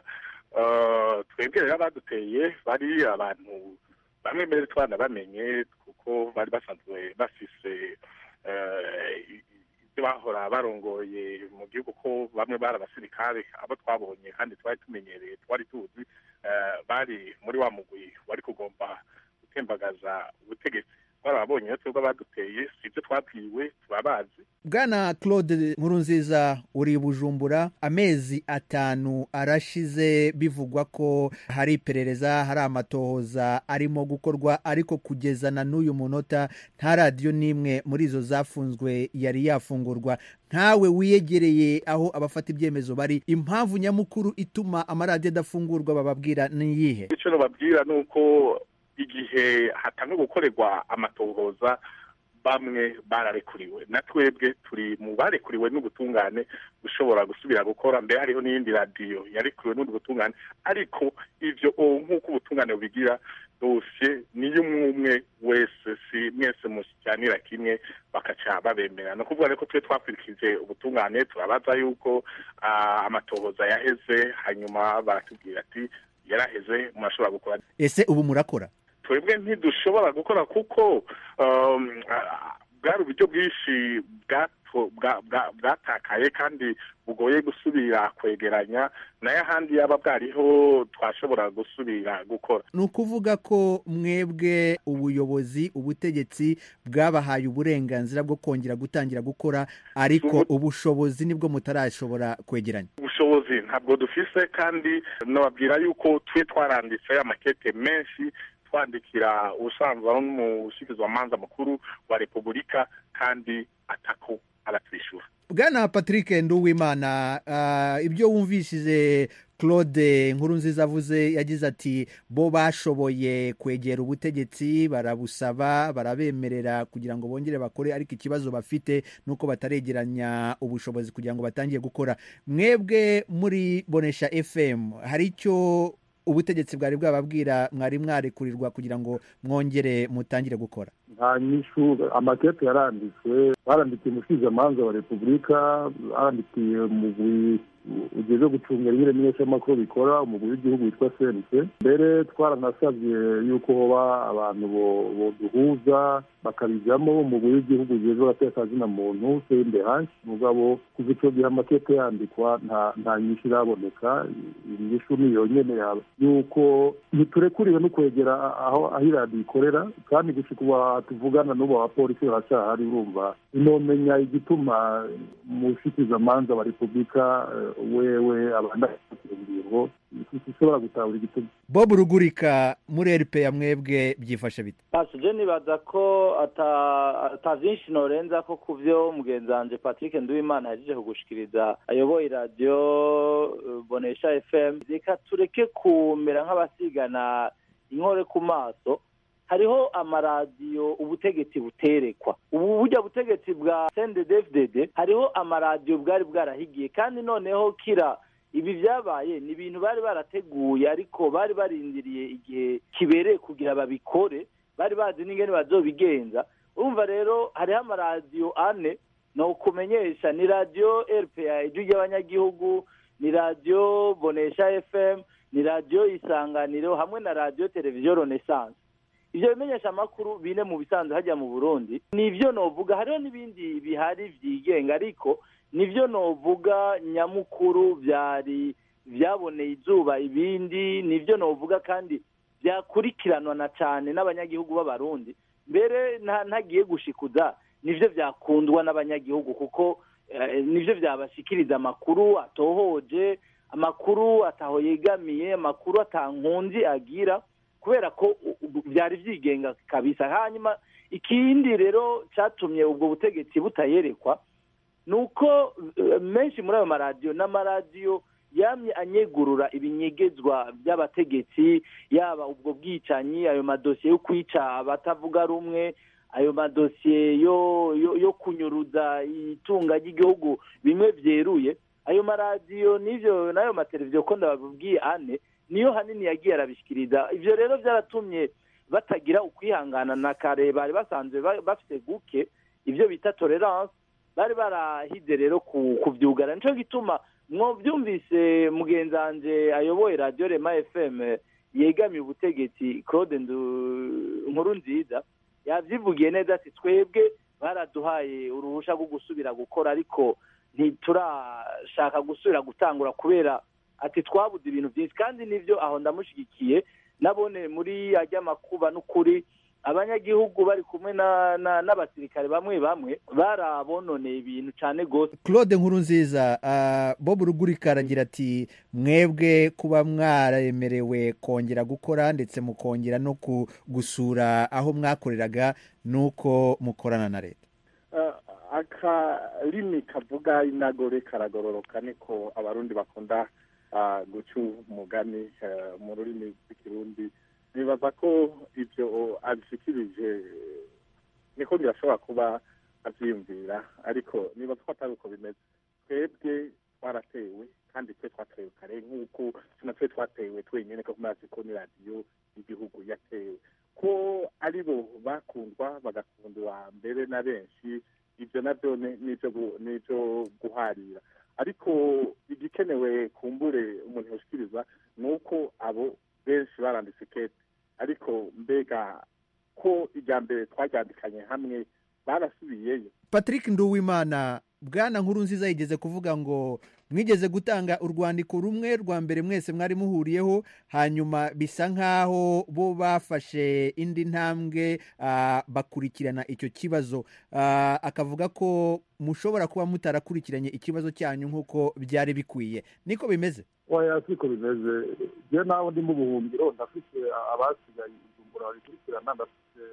Eh, twebwe rero abaduteye bari abantu bamwe mbere twanabamenye kuko bari basanzwe bafise eh, ibyo bahora barongoye mu gihugu ko bamwe bari abasirikare abo twabonye kandi twari tumenyereye twari tuzi eh, bari muri wa mugwi wari kugomba gutembagaza ubutegetsi twarababonye rero twebwe abaduteye si ibyo twabwiwe turabazi bwana claude nkurunziza uri i bujumbura amezi atanu arashize bivugwa ko hari iperereza hari amatohoza arimo gukorwa ariko kugeza na n'uyu munota nta radiyo n'imwe muri izo zafunzwe yari yafungurwa nkawe wiyegereye aho abafata ibyemezo bari impamvu nyamukuru ituma amaradiyo adafungurwa bababwira ni iyihe icyo nababwira ni uko igihe hatanga gukorerwa amatohoza bamwe bararekuriwe na twebwe turi mu barekuriwe n'ubutungane ushobora gusubira gukora mbere hariho n'iyindi radiyo yarekuriwe n'ubundi butungane ariko ivyo o nk'uko ubutungane bubigira dosiye niyo umwe umwe wese si mwese musyanira kimwe bakaca babemera ni ukuvuga rero ko twe twakurikije ubutungane turabaza yuko ah, amatohoza yaheze hanyuma baratubwira ati yaraheze murashobora gukora ese ubu murakora twebwe ntidushobora gukora kuko um, ah, bwari uburyo bwinshi bwato- bwa- bwa- bwatakaye kandi bugoye gusubira kwegeranya nayo ahandi yaba bwariho twashobora gusubira gukora ni ukuvuga ko mwebwe ubuyobozi ubutegetsi bwabahaye uburenganzira bwo kongera gutangira gukora ariko ubushobozi nibwo mutarashobora kwegeranya ubushobozi ntabwo dufise kandi nababwira yuko twe twaranditse amakete menshi twandikira ubusanzwe ari n'umushyikirizamanza mukuru wa repubulika kandi atako aratwishyura bwana patrick nduwimana ah, ibyo wumvishije claude nkuru nziza avuze yagize ati bo bashoboye kwegera ubutegetsi barabusaba barabemerera kugira ngo bongere bakore ariko ikibazo bafite ni uko bataregeranya ubushobozi kugira ngo batangire gukora mwebwe muri bonesha fm hari icyo ubutegetsi bwari bwababwira mwari mwarekurirwa kugira ngo mwongere mutangire gukora nta nyishu amakete yaranditswe barandikiye umusizamanza wa repubulika barandikiye umugwi ugeze gucungira nyine n'imenyeshamakuru bikora umugwi w'igihugu witwa sense mbere twaranasabye yuko hoba abantu bo- boduhuza bakabijyamo umugwi w'igihugu ugeze abatekazina muntu sende hashi mugabo kuva icyo gihe amakete yandikwa nta nta nyishu iraboneka inyishu ni yonyene yaba yuko ntiturekuriwe no kwegera aho aho iradiyo ikorera kandi gushika ubu tuvugana n'ubu abapolisi baracyahari urumva inomenya igituma umushikizamanza wa repubulika eh, wewe abandanya ingingo ishobora gutahura igituma bob rugurika muri rp ya mwebwe byifashe bite Pasi je nibaza ko ata ata vyinshi norenza ko ku vyo mugenzi wanje Patrick Nduwimana yaje kugushikiriza ayoboye radio eh, Bonesha FM reka tureke kumera nk'abasigana inkore ku maso hariho amaradiyo ubutegetsi buterekwa ubu burya butegetsi bwa CNDD-FDD hariho amaradiyo bwari bwarahigiye kandi noneho kira ibi byabaye ni ibintu bari barateguye ariko bari barindiriye igihe kibereye kugira babikore bari bazi n'ingene bazobigenza urumva rero hariho amaradiyo ane ni ukumenyesha ni radiyo rpa ijwi ry'abanyagihugu ni radiyo bonesha fm ni radiyo isanganiro hamwe na radiyo televiziyo renaissance ibyo bimenyesha amakuru bine mu bisanzwe hajya mu burundi nibyo novuga hariho n'ibindi bihari byigenga ariko nibyo novuga nyamukuru byari byaboneye izuba ibindi nibyo novuga kandi byakurikiranwa na cyane n'abanyagihugu b'abarundi mbere nta- ntagiye gushikuza nibyo byakundwa n'abanyagihugu kuko eh, nibyo byabashikiriza amakuru atohoje amakuru ataho yegamiye amakuru atankunzi agira kubera ko u- u- byari byigenga kabisa hanyuma ikindi rero cyatumye ubwo butegetsi butayerekwa ni uko eh, menshi muri ayo maradiyo n'amaradiyo yamye anyegurura ibinyegezwa by'abategetsi yaba ubwo bwicanyi ayo madosiye yo kwica abatavuga rumwe ayo madosiye yo yo, yo kunyuruza itunga ry'igihugu bimwe byeruye ayo maradiyo n'ivyo n'ayo mateleviziyo ko ndababwiye ane niyo hanini yagiye arabishikiriza ivyo rero byaratumye batagira ukwihangana na kare bari basanzwe ba- bafite guke ibyo bita tolerance bari barahize rero ku- kuvyugara nico gituma mwovyumvise mugenzi wanje ayoboye radiyo rema fm yegamiye ubutegetsi claude Ndu- nkuru nziza yavyivugiye neza ati twebwe baraduhaye uruhusha rwo gusubira gukora ariko ntiturashaka gusubira gutangura kubera ati twabuze ibintu byinshi kandi nivyo aho ndamushigikiye nabone muri ajya makuba n'ukuri abanyagihugu bari kumwe na- na- n'abasirikare bamwe bamwe barabononeye ibintu cyane rwose claude nkuru nziza ah, bob rugurika aragira ati mwebwe kuba mwaremerewe kongera gukora ndetse mukongera no ku- gusura aho mwakoreraga nuko mukorana na leta Eh, akarimi kavuga inagore karagororoka niko abarundi bakunda ah, guca umugani eh, mu rurimi rw'ikirundi nibaza ko ibyo abishikirije eh, niko birashobora kuba abyiyumvira ariko nibaza ko atari uko bimeze twebwe twaratewe kandi twe twatewe kare nk'uko natwe twatewe twenyine ko mazi ko ni radiyo y'igihugu yatewe ko ari bo bakundwa bagakundwa mbere na benshi ibyo nabyo ni- ni ibyo gu- ni ibyo guharira ariko igikenewe kumbure umuntu yoshikiriza ni uko abo benshi baranditse kete ariko mbega ko irya mbere twaryandikanye hamwe barasubiyeyo patrick nduwimana bwana nkuru nziza yigeze kuvuga ngo mwigeze gutanga urwandiko rumwe rwa mbere mwese mwari muhuriyeho hanyuma bisa nk'aho bo bafashe indi ntambwe ah, bakurikirana icyo kibazo Ah, akavuga ko mushobora kuba mutarakurikiranye ikibazo cyanyu nk'uko byari bikwiye niko bimeze oya siko bimeze njye nawe ndi mu buhungiro ndafite abasigaye ijumbura babikurikirana ndafite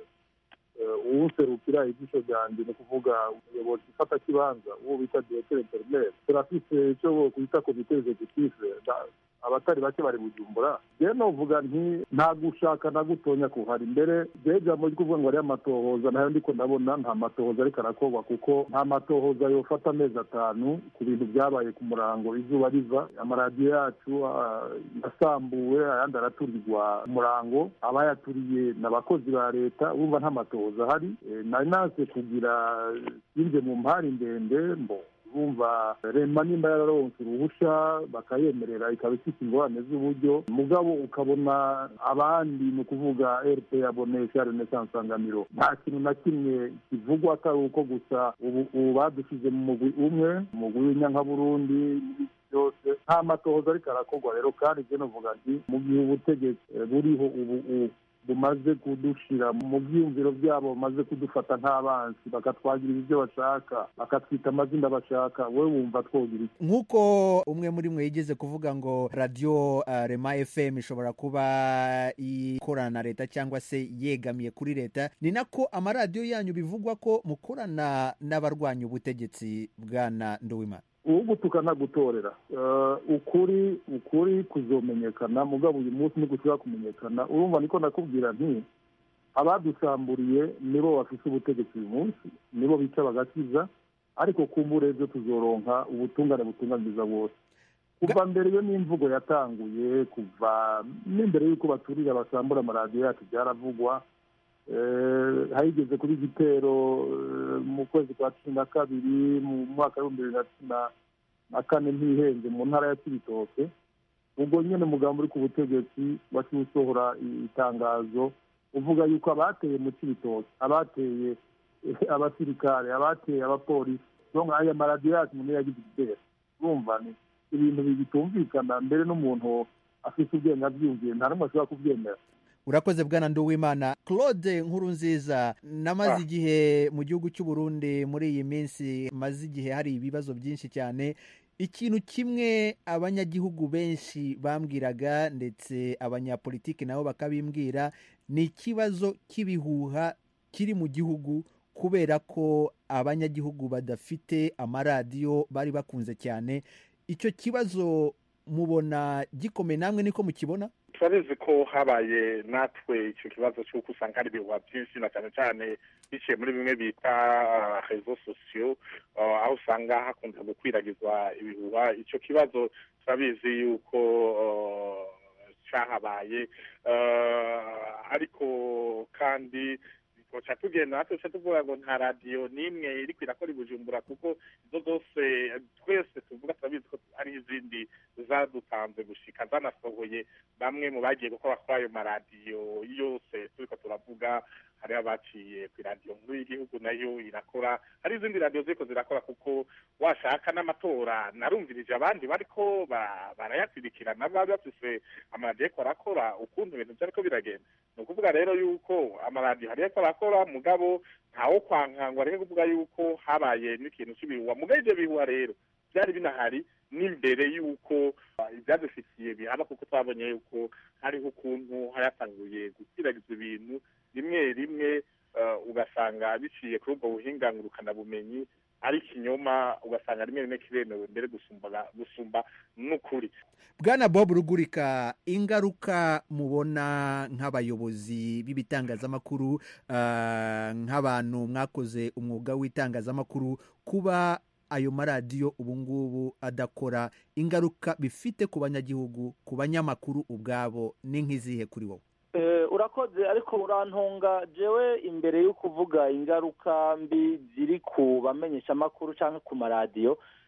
eh, uwuserukira ijisho ryanjye ni ukuvuga umuyobozi ufata kibanza uwo bita directeur interinete turafite icyo kwita komite executive Da- abatari bake bari bujumbura njyewe novuga nti nta gushaka na gutonya kuhari mbere njyewe ijambo ryo kuvuga ngo ariyo amatohoza nayo ndiko ndabona nta matohoza ariko arakorwa kuko nta matohoza yofata amezi atanu ku bintu byabaye ku murango izuba riva amaradiyo yacu ah, yasambuwe ayandi araturirwa umurango abayaturiye ni abakozi ba leta urumva nta matohoza ahari Eh, nari naze kugira sinje mu mpari ndende mbo bumva rema nimba yararonse uruhushya bakayemerera ikaba ifite ingorane z'uburyo mugabo ukabona abandi ni ukuvuga rp abonesha renaissance nsanganiro nta kintu na kimwe kivugwa atari uko gusa ubu ubu badushyize mu mugwi umwe umugwi w'inyankaburundi n'ibindi byose nta matohoza ariko arakorwa rero kandi njye novuga nti mu gihe ubutegetsi eh, buriho ubu ubu bumaze kudushira mu byiyumviro byabo bamaze kudufata nk'abansi bakatwagirira ibyo bashaka bakatwita amazina bashaka wowe wumva twogira iki nk'uko umwe muri mwe yigeze kuvuga ngo radiyo ah, rema fm ishobora kuba ikorana na leta cyangwa se yegamiye kuri leta ni nako amaradiyo yanyu bivugwa ko mukorana n'abarwanya ubutegetsi bwana nduwimana ugutuka ntagutorera Eh, ukuri ukuri kuzomenyekana mugabo uyu munsi ntigushobora kumenyekana urumva niko nakubwira nti abadusamburiye nibo bafite ubutegetsi uyu munsi nibo bica bagakiza ariko kumbure ejo tuzoronka ubutungane butunganiriza bose kuva mbere iyo n'imvugo yatanguye kuva n'imbere y'uko baturira basambura amaradiyo yacu byaravugwa Eh, hageze kuri igitero eh, mu kwezi kwa cumi na kabiri mu mwaka w'ibihumbi bibiri na cumi na- na kane ntihenze mu ntara ya kibitoke ubwo nyine umugambi uri ku butegetsi waciye usohora i- itangazo uvuga yuko abateye mu kibitoke abateye eh, abasirikare abateye abapolisi donc aya maradiyo yacu umuntu yagize igitero urumva ni ibintu bitumvikana mbere n'umuntu afite ubwenge abyumviye nta n'umwe ashobora kubyemera urakoze bwana nduwimana claude nkuru nziza namaze Ah. igihe mu gihugu cy'u Burundi muri iyi minsi maze igihe hari ibibazo byinshi cyane ikintu kimwe abanyagihugu benshi bambwiraga ndetse abanyapolitiki nabo bakabimbwira ni ikibazo cy'ibihuha kiri mu gihugu kubera ko abanyagihugu badafite amaradiyo bari bakunze cyane icyo kibazo mubona gikomeye namwe niko mukibona turabizi ko habaye natwe icyo kibazo cy'uko usanga hari ibihuha byinshi na cyane cyane biciye muri bimwe bita rezo sosiyo uh, aho usanga hakunze gukwiragizwa ibihuha icyo kibazo turabizi yuko uh, cyahabaye uh, ariko kandi twoca tugenda natwe tuca tuvuga ngo nta radiyo n'imwe iriko irakora i bujumbura kuko izo zose twese tuvuga turabizi ko hari izindi zadutanze gushika zanasohoye bamwe mu bagiye gukora kuri ayo maradiyo yose turiko turavuga hari abaciye ku iradiyo nkuru y'igihugu nayo irakora hari izindi radiyo ziriko zirakora kuko washaka n'amatora narumvirije abandi bariko ba- barayakurikirana bari bafise amaradiyo ariko arakora ukuntu ibintu vyariko biragenda ni ukuvuga rero yuko amaradiyo hari ariko arakora mugabo ntawo kwankangwa areke kuvuga yuko habaye n'ikintu cy'ibihuha mugabo ivyo bihuha rero byari binahari n'imbere y'uko uh, ibyadufitiye bihaba kuko twabonye yuko hariho ukuntu hayatanguye gukwirakizwa ibintu rimwe rimwe uh, ugasanga biciye kuri ubwo buhinga ngurukanabumenyi ari ikinyoma ugasanga rimwe rimwe kiremewe mbere gusumba gusumba n'ukuri bwana bob rugurika ingaruka mubona nk'abayobozi b'ibitangazamakuru ah, nk'abantu mwakoze umwuga w'itangazamakuru kuba ayo maradiyo ubu ngubu adakora ingaruka bifite ku banyagihugu ku banyamakuru ubwabo ni nk'izihe kuri wowe Eh, urakoze ariko urantunga jewe imbere yo kuvuga ingaruka mbi ziri ku bamenyeshamakuru cyangwa ku maradiyo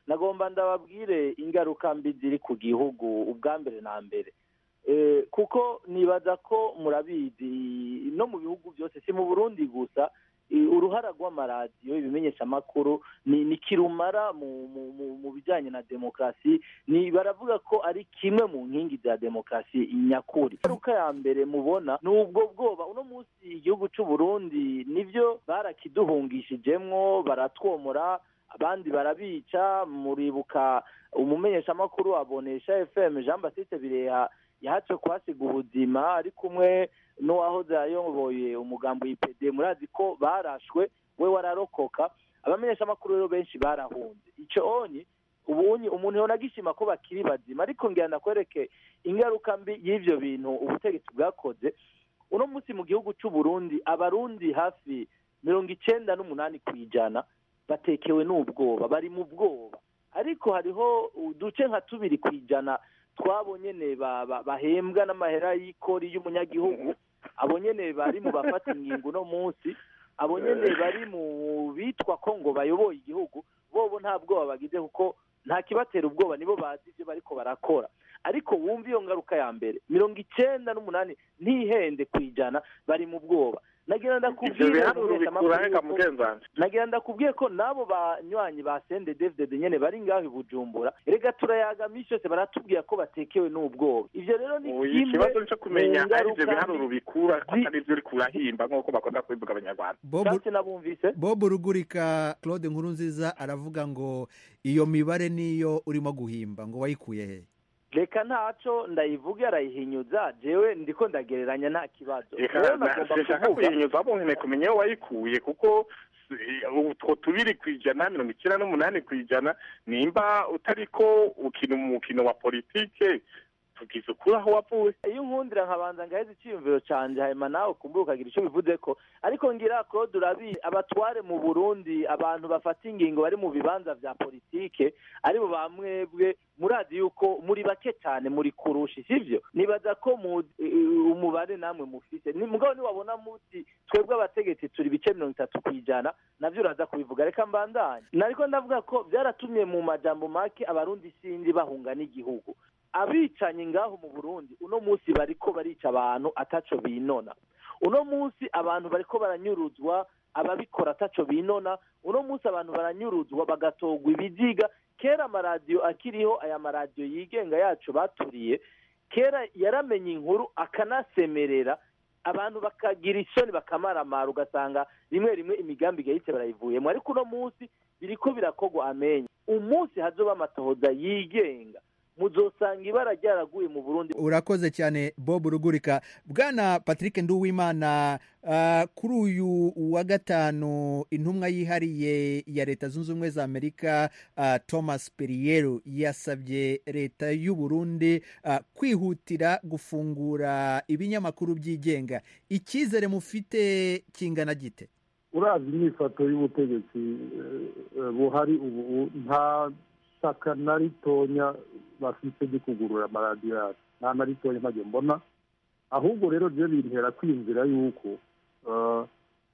nagomba ndababwire ingaruka mbi ziri ku gihugu ubwa mbere na mbere Eh, kuko nibaza ko murabizi no mu bihugu byose si mu burundi gusa eh, uruhara rw'amaradiyo ibimenyeshamakuru ni ni kirumara mu mu mu- mu bijyanye na demokarasi ni baravuga ko ari kimwe mu nkingi za demokarasi nyakuri ingaruka ya mbere mubona ni ubwo bwoba uno munsi igihugu cy'u Burundi nibyo barakiduhungishijemwo baratwomora abandi barabica muribuka umumenyeshamakuru abonesha fm jean baptiste bireha yahatswe kuhasiga ubuzima ari kumwe n'uwahoze ayoboye umugambo ipd murazi ko barashwe we wararokoka abamenyeshamakuru rero benshi barahunze icyo onye ubunye umuntu yona agishima ko bakiri bazima ariko ngira ndakwereke ingaruka mbi y'ivyo bintu ubutegetsi bwakoze uno munsi mu gihugu cy'u Burundi abarundi hafi mirongo icenda n'umunani ku ijana batekewe n'ubwoba bari mu bwoba ariko hariho uduce nka tubiri ku ijana twabo nyene ba- ba- bahembwa n'amahera y'ikori y'umunyagihugu abo nyene bari mu bafata ingingo uno munsi abo nyene bari mu bitwa ko ngo bayoboye igihugu bobo nta bwoba bagize kuko nta kibatera ubwoba nibo bazi ibyo bariko barakora ariko wumva iyo ngaruka ya mbere mirongo icenda n'umunani ntihende ku ijana bari mu bwoba nagira ivyo ndakubwire biharuro umumenyeshamakuru bikura reka yuko- mugenzanje nagira ndakubwiye ko n'abo banywanyi ba sende david nyene bari ngaho i bujumbura rega turayaga minsi yose baratubwira ko batekewe n'ubwoba ivyo rero ni uyu kimwe ikibazo cyo kumenya mu ari ivyo ngaruka biharuro mbi. bikura ko atari ivyo uri kurahimba nk'uko bakunda kubivuga abanyarwanda Bob- Shanse nabumvise bob rugurika claude nkurunziza aravuga ngo iyo mibare niyo urimo guhimba ngo wayikuye he reka ntaco ndayivuge arayihinyuza jewe ndiko ndagereranya nta kibazo reka rero na- nagomba sinshaka kuvuga kuyinyuza abo nkene kumenya aho wayikuye kuko eh, utwo tubiri ku ijana mirongo icyenda n'umunani ku ijana nimba utariko ukina umukino wa politike tugize ukuri aho wavuye iyo unkundira nkabanza ngaheza icyiyumviro canje hanyuma nawe kumbura ukagira icyo bivuze ko ariko ngira claude urabizi abatware mu burundi abantu bafata ingingo bari mu bibanza vya politike aribo bamwebwe murazi yuko muri bake cyane muri kurusha sivyo nibaza ko mu eh, umubare namwe mufise ni mugabo niwabona muti twebwe abategetsi turi ibice mirongo itatu ku ijana navyo uraza kubivuga reka mbandanye nariko ndavuga ko byaratumye mu majambo make abarundi sindi bahunga n'igihugu abicanyi ngaho mu burundi uno munsi bariko barica abantu ataco binona uno munsi abantu bariko baranyuruzwa ababikora ataco binona uno munsi abantu baranyuruzwa bagatogwa ibiziga kera amaradiyo akiriho aya maradiyo yigenga yacu baturiye kera yaramenye inkuru akanasemerera abantu bakagira isoni bakamaramara ugasanga rimwe rimwe imigambi igahise barayivuyemo ariko uno munsi biriko birakogwa amenyo umunsi hazoba amatohoza yigenga muzosanga ibara ryaraguye mu burundi urakoze cyane bob rugurika bwana patrick nduwimana ah, kuri uyu wa gatanu intumwa yihariye ya leta zunze ubumwe za amerika ah, thomas perriello yasabye leta y'u burundi ah, kwihutira gufungura ibinyamakuru byigenga icyizere mufite kingana gite urazi imyifato y'ubutegetsi eh, eh, buhari ubu nta shyaka na ritonya bafite ryo kugurura amaradiyo yacu nta na ritonya ntabyo mbona ahubwo rero byo bintera kwiyumvira yuko eh,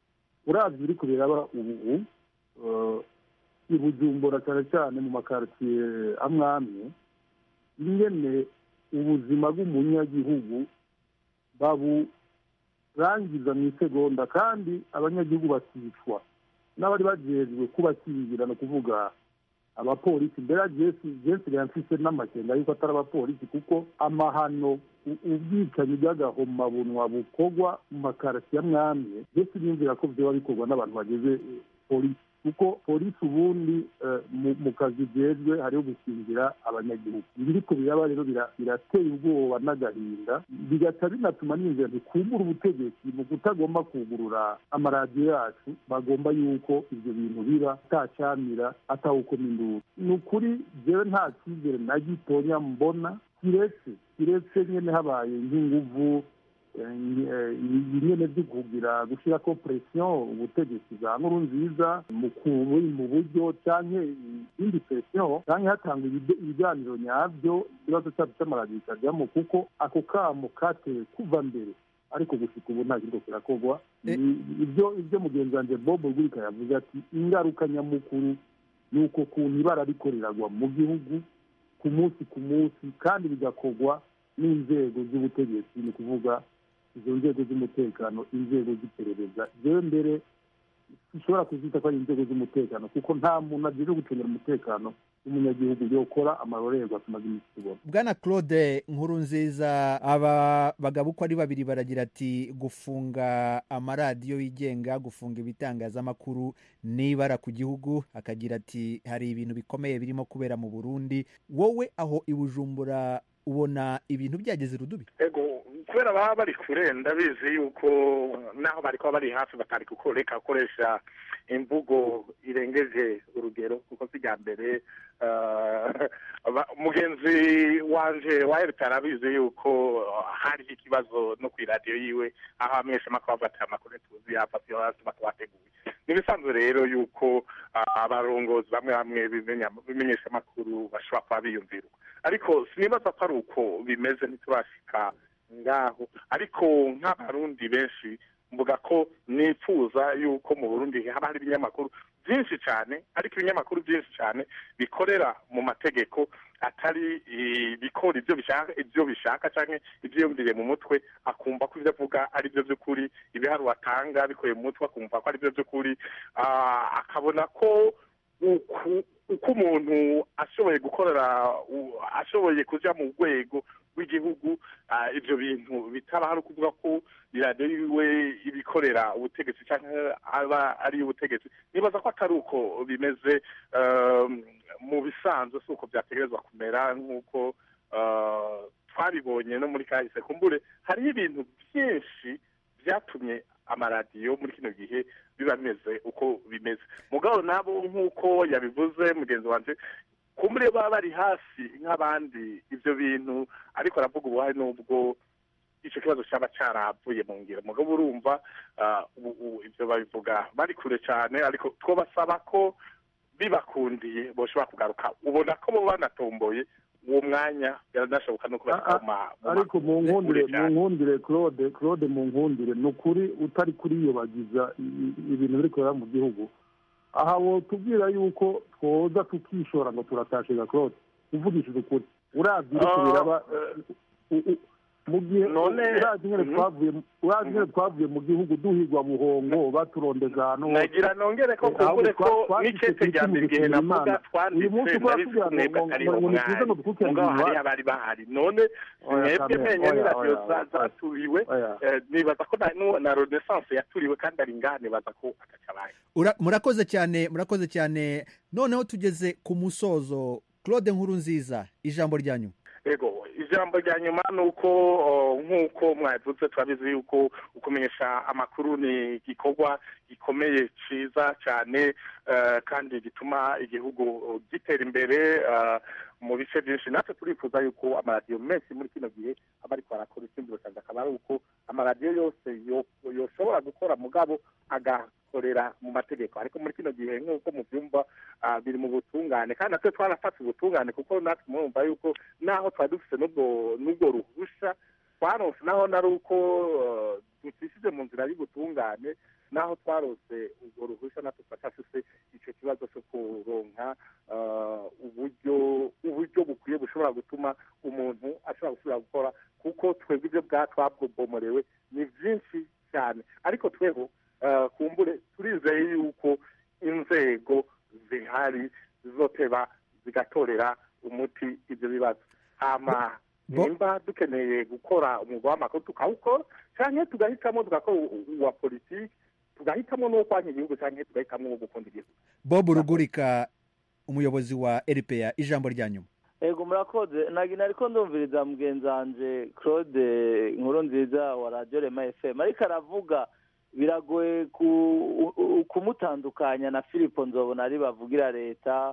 urazi biri kubiraba ubu eh, i bujumbura cyane cyane mu makaritsiye amwe amwe ingene ubuzima bw'umunyagihugu baburangiza mu isegonda kandi abanyagihugu bakicwa n'abari bajejwe kubakingira ni ukuvuga abapolisi mbere jesi jesi yamfise n'amakenga yuko atari abapolisi kuko amahano u- ubwicanyi bw'agahomabunwa bukorwa mu makarasi ya mwamye jesi biyumvira ko vyoba bikorwa n'abantu bageze eh, polisi kuko polisi ubundi eh, mu- mu kazi jejwe hariho gukingira abanyagihugu ibiriko biraba rero bira- birateye ubwoba n'agahinda bigaca binatuma n'inzira ntikumbura ubutegetsi mu kutagomba kugurura amaradiyo yacu bagomba yuko ibyo bintu biba atacyamira atawukoma induru ni ukuri jewe nta cyizere na gitonya mbona kiretse kiretse nyene habaye nk'inguvu eh, nyi- eh, nyene byo kugira gushyirako presiyo ubutegetsi bwa nkuru nziza mu ku- mu buryo canke indi presiyo canke hatangwa ibide- ibiganiro nyabyo ikibazo cyacu cy'amaradiyo kikajyamo kuko ako kamo katewe kuva mbere ariko gushika ubu nta kiriko kirakorwa Ni- ibyo ibyo mugenzi wanjye bob rwika yavuze ati ingaruka nyamukuru ni uko kuntu ibara riko riragwa mu gihugu ku munsi ku munsi kandi bigakorwa n'inzego z'ubutegetsi ni ukuvuga izo nzego z'umutekano inzego z'iperereza jewe mbere dushobora kuzita ko ari inzego z'umutekano kuko nta muntu agiye gucungira umutekano w'umunyagihugu yokora amarorerwa tumaze iminsi tubona bwana claude nkuru nziza aba bagabo uko ari babiri baragira ati gufunga amaradiyo yigenga gufunga ibitangazamakuru n'ibara ku gihugu akagira ati hari ibintu bikomeye birimo kubera mu burundi wowe aho i bujumbura ubona ibintu byageze irudubi ego kubera baba bari kure ndabizi yuko naho bari kuba bari hafi batari kukoreka gukoresha imvugo irengeje urugero kuko si irya mbere eh, aba- mugenzi wanje wa leta arabizi yuko hariho ikibazo no ku iradiyo yiwe aho abamenyeshamakuru bavuga ati amakuru tuzi yafatiwe hasi batabateguye ni ibisanzwe rero yuko ah, abarongozi bamwe bamwe bimenya- b'imenyeshamakuru bashobora kuba biyumvira uko ariko sinibaza ko ari uko bimeze ntiturashika ngaho ariko nk'abarundi benshi mvuga ko nifuza yuko mu burundi haba hari ibinyamakuru byinshi cyane ariko ibinyamakuru byinshi cyane bikorera mu mategeko atari ibikora ibyo bishaka ibyo bishaka cyangwa ibyiyumviriye mu mutwe akumva ko ibyo avuga ari byo by'ukuri ibiharuro atanga bikuye mu mutwe akumva ko ari byo by'ukuri ah, akabona ko uku uko umuntu ashoboye gukorera u- ashoboye kuja mu rwego rw'igihugu ah, ibyo bintu bitaba hari ukuvuga ko iradiyo yiwe ibikorera ubutegetsi cyangwa aba ari ubutegetsi nibaza ko atari uko bimeze um, mu bisanzwe si uko byategerezwa kumera nk'uko ah, twabibonye no muri kahise kumbure hariho ibintu byinshi byatumye amaradiyo muri kino gihe biba bimeze uko bimeze mugabo nabo nk'uko yabivuze mugenzi wanjye kumbure baba bari hafi nk'abandi ibyo bintu ariko aravuga ubuhari n'ubwo icyo kibazo cyaba cyaravuye mu ngiro mugabo urumva ah, ubu- ubu ibyo babivuga bari kure cyane ariko twabasaba ko bibakundiye boshobora kugaruka ubona ko bo banatomboye uwo mwanya biranashoboka no kubatoma ariko mu nkundire mu nkundire claude claude mu nkundire ni ukuri utari kuriyobagiza i- i- ibintu biri kubera mu gihugu aha wotubwira yuko twoza tukishora ngo turatashiga claude uvugishije ukuri uravye iriko Ah, biraba u- u- mu gihe None- urazi nyene Mhm. twavuye urazi nyene twavuye mu gihugu duhigwa buhongo baturondeza ahantu hose. nagira nongere ko Eh, ahubwo kumbure ko twa- twashitse n'icete kuri rya kimwe mbere igihe dushimira navuga Imana. uyu munsi twanditse ukora nari kugira ngo mwebwe ngo- atariho ngo nituze ngo mwari dukurikirane mugabo ibintu hariya iwacu. bari bahari none Oya, mwebwe Kamere, menya oya, n'iradiyo oya, za- zaturiwe eh, nibaza ko na- nu- na renaissance yaturiwe kandi ari ngaha nibaza ko atacabaye Ura- murakoze cyane murakoze cyane noneho tugeze ku musozo claude nkuru nziza ijambo ryanyu ego ijambo rya nyuma ni uko o, nk'uko mwavuze turabizi yuko ukumenyesha amakuru ni igikorwa gikomeye cyiza cyane eh, kandi gituma igihugu gitera imbere eh, mu bice byinshi natwe turifuza yuko amaradiyo menshi muri kino gihe aba ariko arakora icyumviro cyanjye akaba ari uko amaradiyo yose yo- yoshobora gukora mugabo agakorera mu mategeko ariko muri kino gihe nk'uko mubyumva ah, biri mu butungane kandi natwe twarafata ubutungane kuko natwe murumva yuko naho twari dufite n'ubwo n'ubwo ruhusha twaronse naho nari uko eh, dutishije mu nzira y'ubutungane naho twarose ubwo ruhusha natwe turacyafise icyo kibazo cyo kuronka eh, uburyo uburyo bukwiye bushobora gutuma umuntu ashobora gusubira gukora kuko twebwe ibyo bwa twabwomorewe ni byinshi cyane ariko tweho eh, kumbure turizeye yuko inzego zihari zizoteba zigatorera umuti ibyo bibazo hama nimba dukeneye gukora umwuga w'amakuru tukawukora cyangwa tugahitamo tugakora u- uwa politiki tugahitamo n'uwo kwanya igihugu cyangwa tugahitamo uwo gukunda igihugu bob rugurika umuyobozi wa rpa ijambo ryanyu ego murakoze nagina ariko ndumviriza mugenzi wanje claude inkuru nziza wa radiyo rema fm ariko aravuga biragoye ku- u- u- kumutandukanya na filipo nzobona ari bavugira leta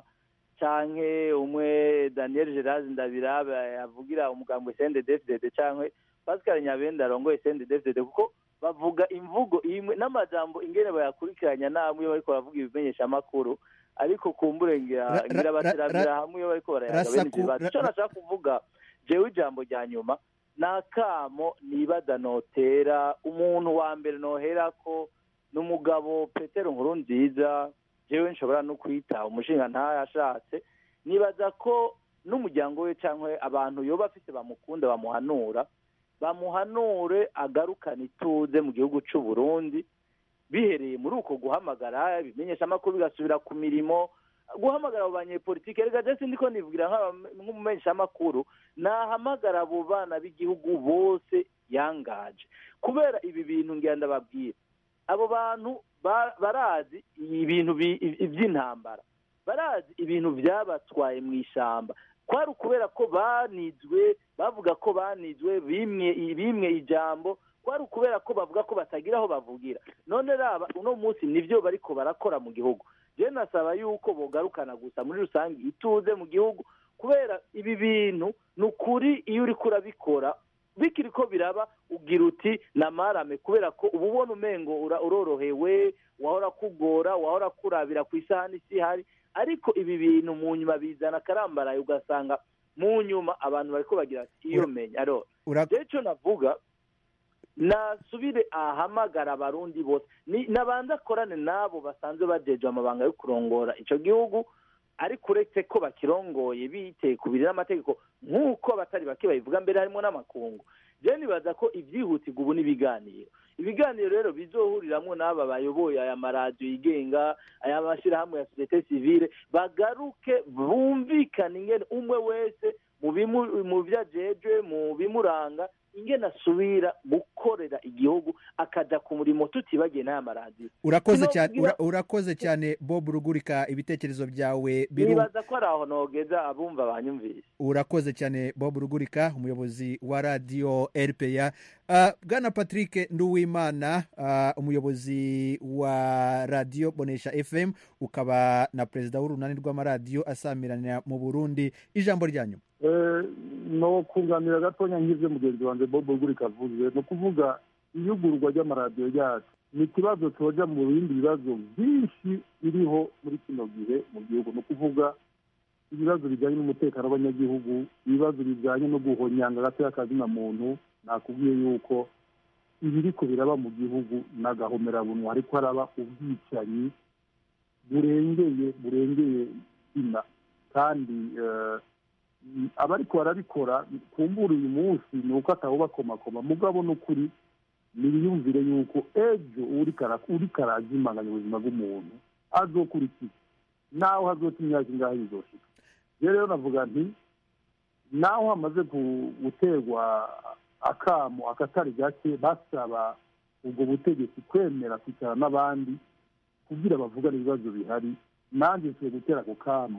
canke umwe daniel gerard ndabiraba yavugira umugambi sende defdede canke pascal nyabenda arongoye sende defdede kuko bavuga imvugo imwe n'amajambo ingene bayakurikiranya namwe iyo bariko baravuga ibimenyeshamakuru ariko kumbure ngira Ra- ngira ra- bateramira ra- hamwe iyo bariko barayaga bene Rasaku- ivyo bibazo ra- ico nashaka kuvuga jewe ijambo rya nyuma ni akamo nibaza notera umuntu wa mbere noherako ni umugabo petero nkuru nziza jewe nshobora no kwita umushinga ntayashatse nibaza ko n'umuryango we cyangwa abantu yoba afite bamukunda bamuhanura bamuhanure agarukane ituze mu gihugu cy'u Burundi bihereye muri uko guhamagara ibimenyesha amakuru bigasubira ku mirimo guhamagara abo banyepolitike reka ndetse ndiko nivugira nk'umumenyeshamakuru nahamagara abo bana b'igihugu bose yangaje kubera ibi bintu ngira ndababwira abo bantu ba- barazi ibintu bi- by'intambara barazi ibintu byabatwaye mu ishyamba kwari ukubera ko banizwe bavuga ko banizwe bimwe bimwe ijambo kwari ukubera ko bavuga ko batagira aho bavugira none raba uno munsi nibyo bariko barakora mu gihugu je nasaba yuko bogarukana gusa muri rusange ituze mu gihugu kubera ibi bintu ni ukuri iyo uriko urabikora bikiri ko biraba ugira uti namarame kubera ko uba ubona umengo ura- urorohewe wahora kugora wahora kurabira ku isahani isi ihari ariko ibi bintu mu nyuma bizana akarambaraye ugasanga mu nyuma abantu bariko bagira ati iyo menya aro Ura- je ico navuga nasubire ahamagara abarundi bose Ni- nabanza akorane n'abo basanzwe bajejwe amabanga yo kurongora ico gihugu ariko uretse ko bakirongoye biteye ku biri n'amategeko nk'uko abatari bake babivuga mbere harimo n'amakungu je nibaza ko ibyihutirwa ubu n'ibiganiro ibiganiro rero bizohuriramwo n'aba bayoboye aya maradiyo yigenga aya mashyirahamwe ya sosiyete sivile bagaruke bumvikane ingene umwe wese mu bimu- mu byo ajejwe mu bimuranga ingene asubira gukorera igihugu akaja ku murimo tutibagiye n'aya maradiyo urakoze Sino cyane kugira- ura- urakoze cyane bob rugurika ibitekerezo byawe biru nibaza ko ari aho nogeza abumva banyumvise urakoze cyane bob rugurika umuyobozi wa radiyo rpa uh, bwana patrick nduwimana uh, umuyobozi wa radiyo bonesha fm ukaba na perezida w'urunani rw'amaradiyo asamiranira mu burundi ijambo ryanyu Eh, no kunganira gatonya nk'ibyo mugenzi wanjye bob rugurika avuze ni ukuvuga iyugurwa ry'amaradiyo yacu ni ikibazo cyoja mu bindi bibazo byinshi biriho muri kino gihe mu gihugu ni ukuvuga ibibazo bijyanye n'umutekano w'abanyagihugu ibibazo bijyanye no guhonyanga agatoya kazina muntu nakubwiye yuko ibiriko biraba mu gihugu ni agahomerabunwa ariko haraba ubwicanyi burengeye burengeye ina kandi eh, abariko barabikora kumbura uyu munsi ni uko atawubakomakoma mugabo n'ukuri niyumvire yuko ejo uriko ara- uriko arazimanganya ubuzima bw'umuntu azokurikira naho hazota imyaka ingahe bizoshika je rero navuga nti naho hamaze gu- guterwa akamo akatari gake basaba ubwo butegetsi kwemera kwicara n'abandi kugira bavugane ibibazo bihari nanjye nsiye gutera ako kamo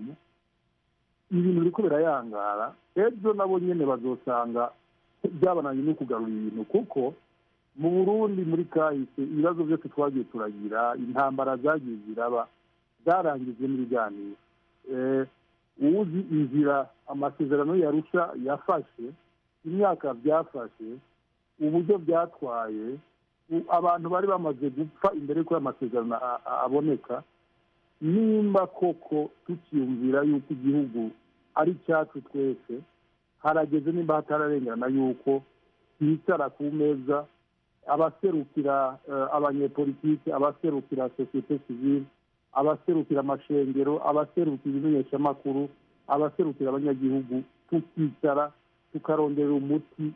ibintu biriko birayangara ejo nabo nyene bazosanga byabananye no kugarura ibintu kuko mu burundi muri kahise ibibazo byose twagiye turagira intambara zagiye ziraba zarangijwe n'ibiganiro Eh, uwuzi inzira amasezerano yarusha yafashe imyaka byafashe uburyo byatwaye u- abantu bari bamaze gupfa imbere y'uko ayo masezerano a- a- aboneka nimba koko tukiyumvira yuko igihugu ari icyacu twese harageze nimba hatararengerana yuko bicara ku meza abaserukira eh, abanyepolitiki abaserukira sosiyete sivile abaserukira amashengero abaserukira ibimenyeshamakuru abaserukira abanyagihugu tukicara tukarondera umuti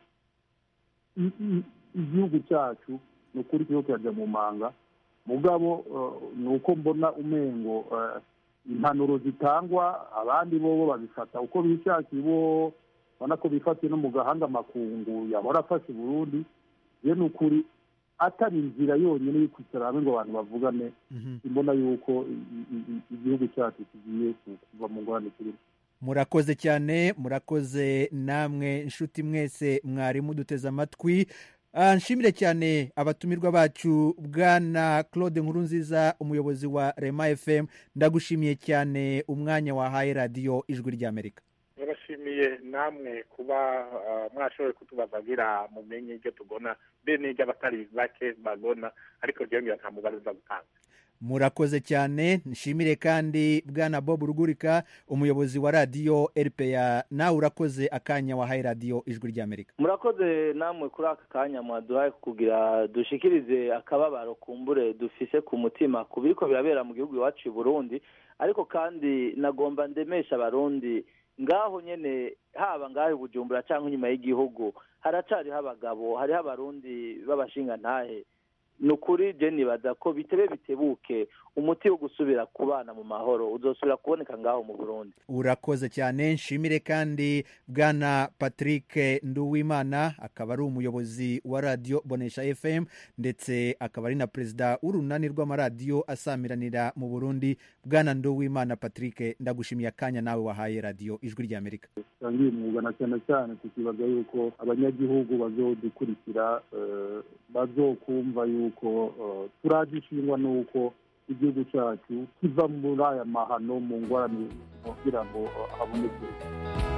i- i- igihugu cyacu ni ukuri kiho kirajya mu manga mugabo eh, ni uko mbona umengo eh, impanuro zitangwa abandi bobo babifata uko bishakiye bo ubona ko bifatiye no mu gahanga amakungu yahora afashe burundi ye ni ukuri atari inzira yonyine yo kwicara hamwe ngo abantu bavugane imbona yuko i- i- i- igihugu cyacu kigiye ku- kuva mu ngorane kirimo murakoze cyane murakoze namwe inshuti mwese mwari muduteze amatwi Ah, nshimire cyane abatumirwa bacu bwana claude nkurunziza umuyobozi wa rema fm ndagushimiye cyane umwanya wahaye radiyo ijwi ry'amerika turabashimiye namwe kuba uh, mwashoboye kutubazagira mumenye ibyo tugona be n'ibyo abatari bake bagona ariko ryongera nta mubare uza gutanga murakoze cyane nshimire kandi bwana bob rugurika umuyobozi wa radiyo rpa nawe urakoze akanya wahaye radiyo ijwi ry'amerika murakoze namwe kuri aka kanya mwaduhaye kugira dushikirize akababaro kumbure dufise ku mutima ku biriko birabera mu gihugu iwacu i burundi ariko kandi nagomba ndemesha abarundi ngaho nyene haba ngaho i bujumbura cyangwa inyuma y'igihugu haracariho abagabo hariho abarundi b'abashingantahe ni ukuri je nibaza ko bitebe bitebuke umuti wo gusubira kubana mu mahoro uzosubira kuboneka ngaho mu burundi urakoze cyane nshimire kandi bwana patrick nduwimana akaba ari umuyobozi wa radiyo bonesha fm ndetse akaba ari na perezida w'urunani rw'amaradiyo asamiranira mu burundi bwana nduwimana patrick ndagushimiye akanya nawe wahaye radiyo ijwi ry'amerika tangiye umwuga na cyane cyane tukibaza yuko abanyagihugu bazodukurikira eh, bazokumva yuko eh, turagishingwa n'uko igihugu cyacu kiva muri aya mahano mu ngorane kugira ngo eh, haboneke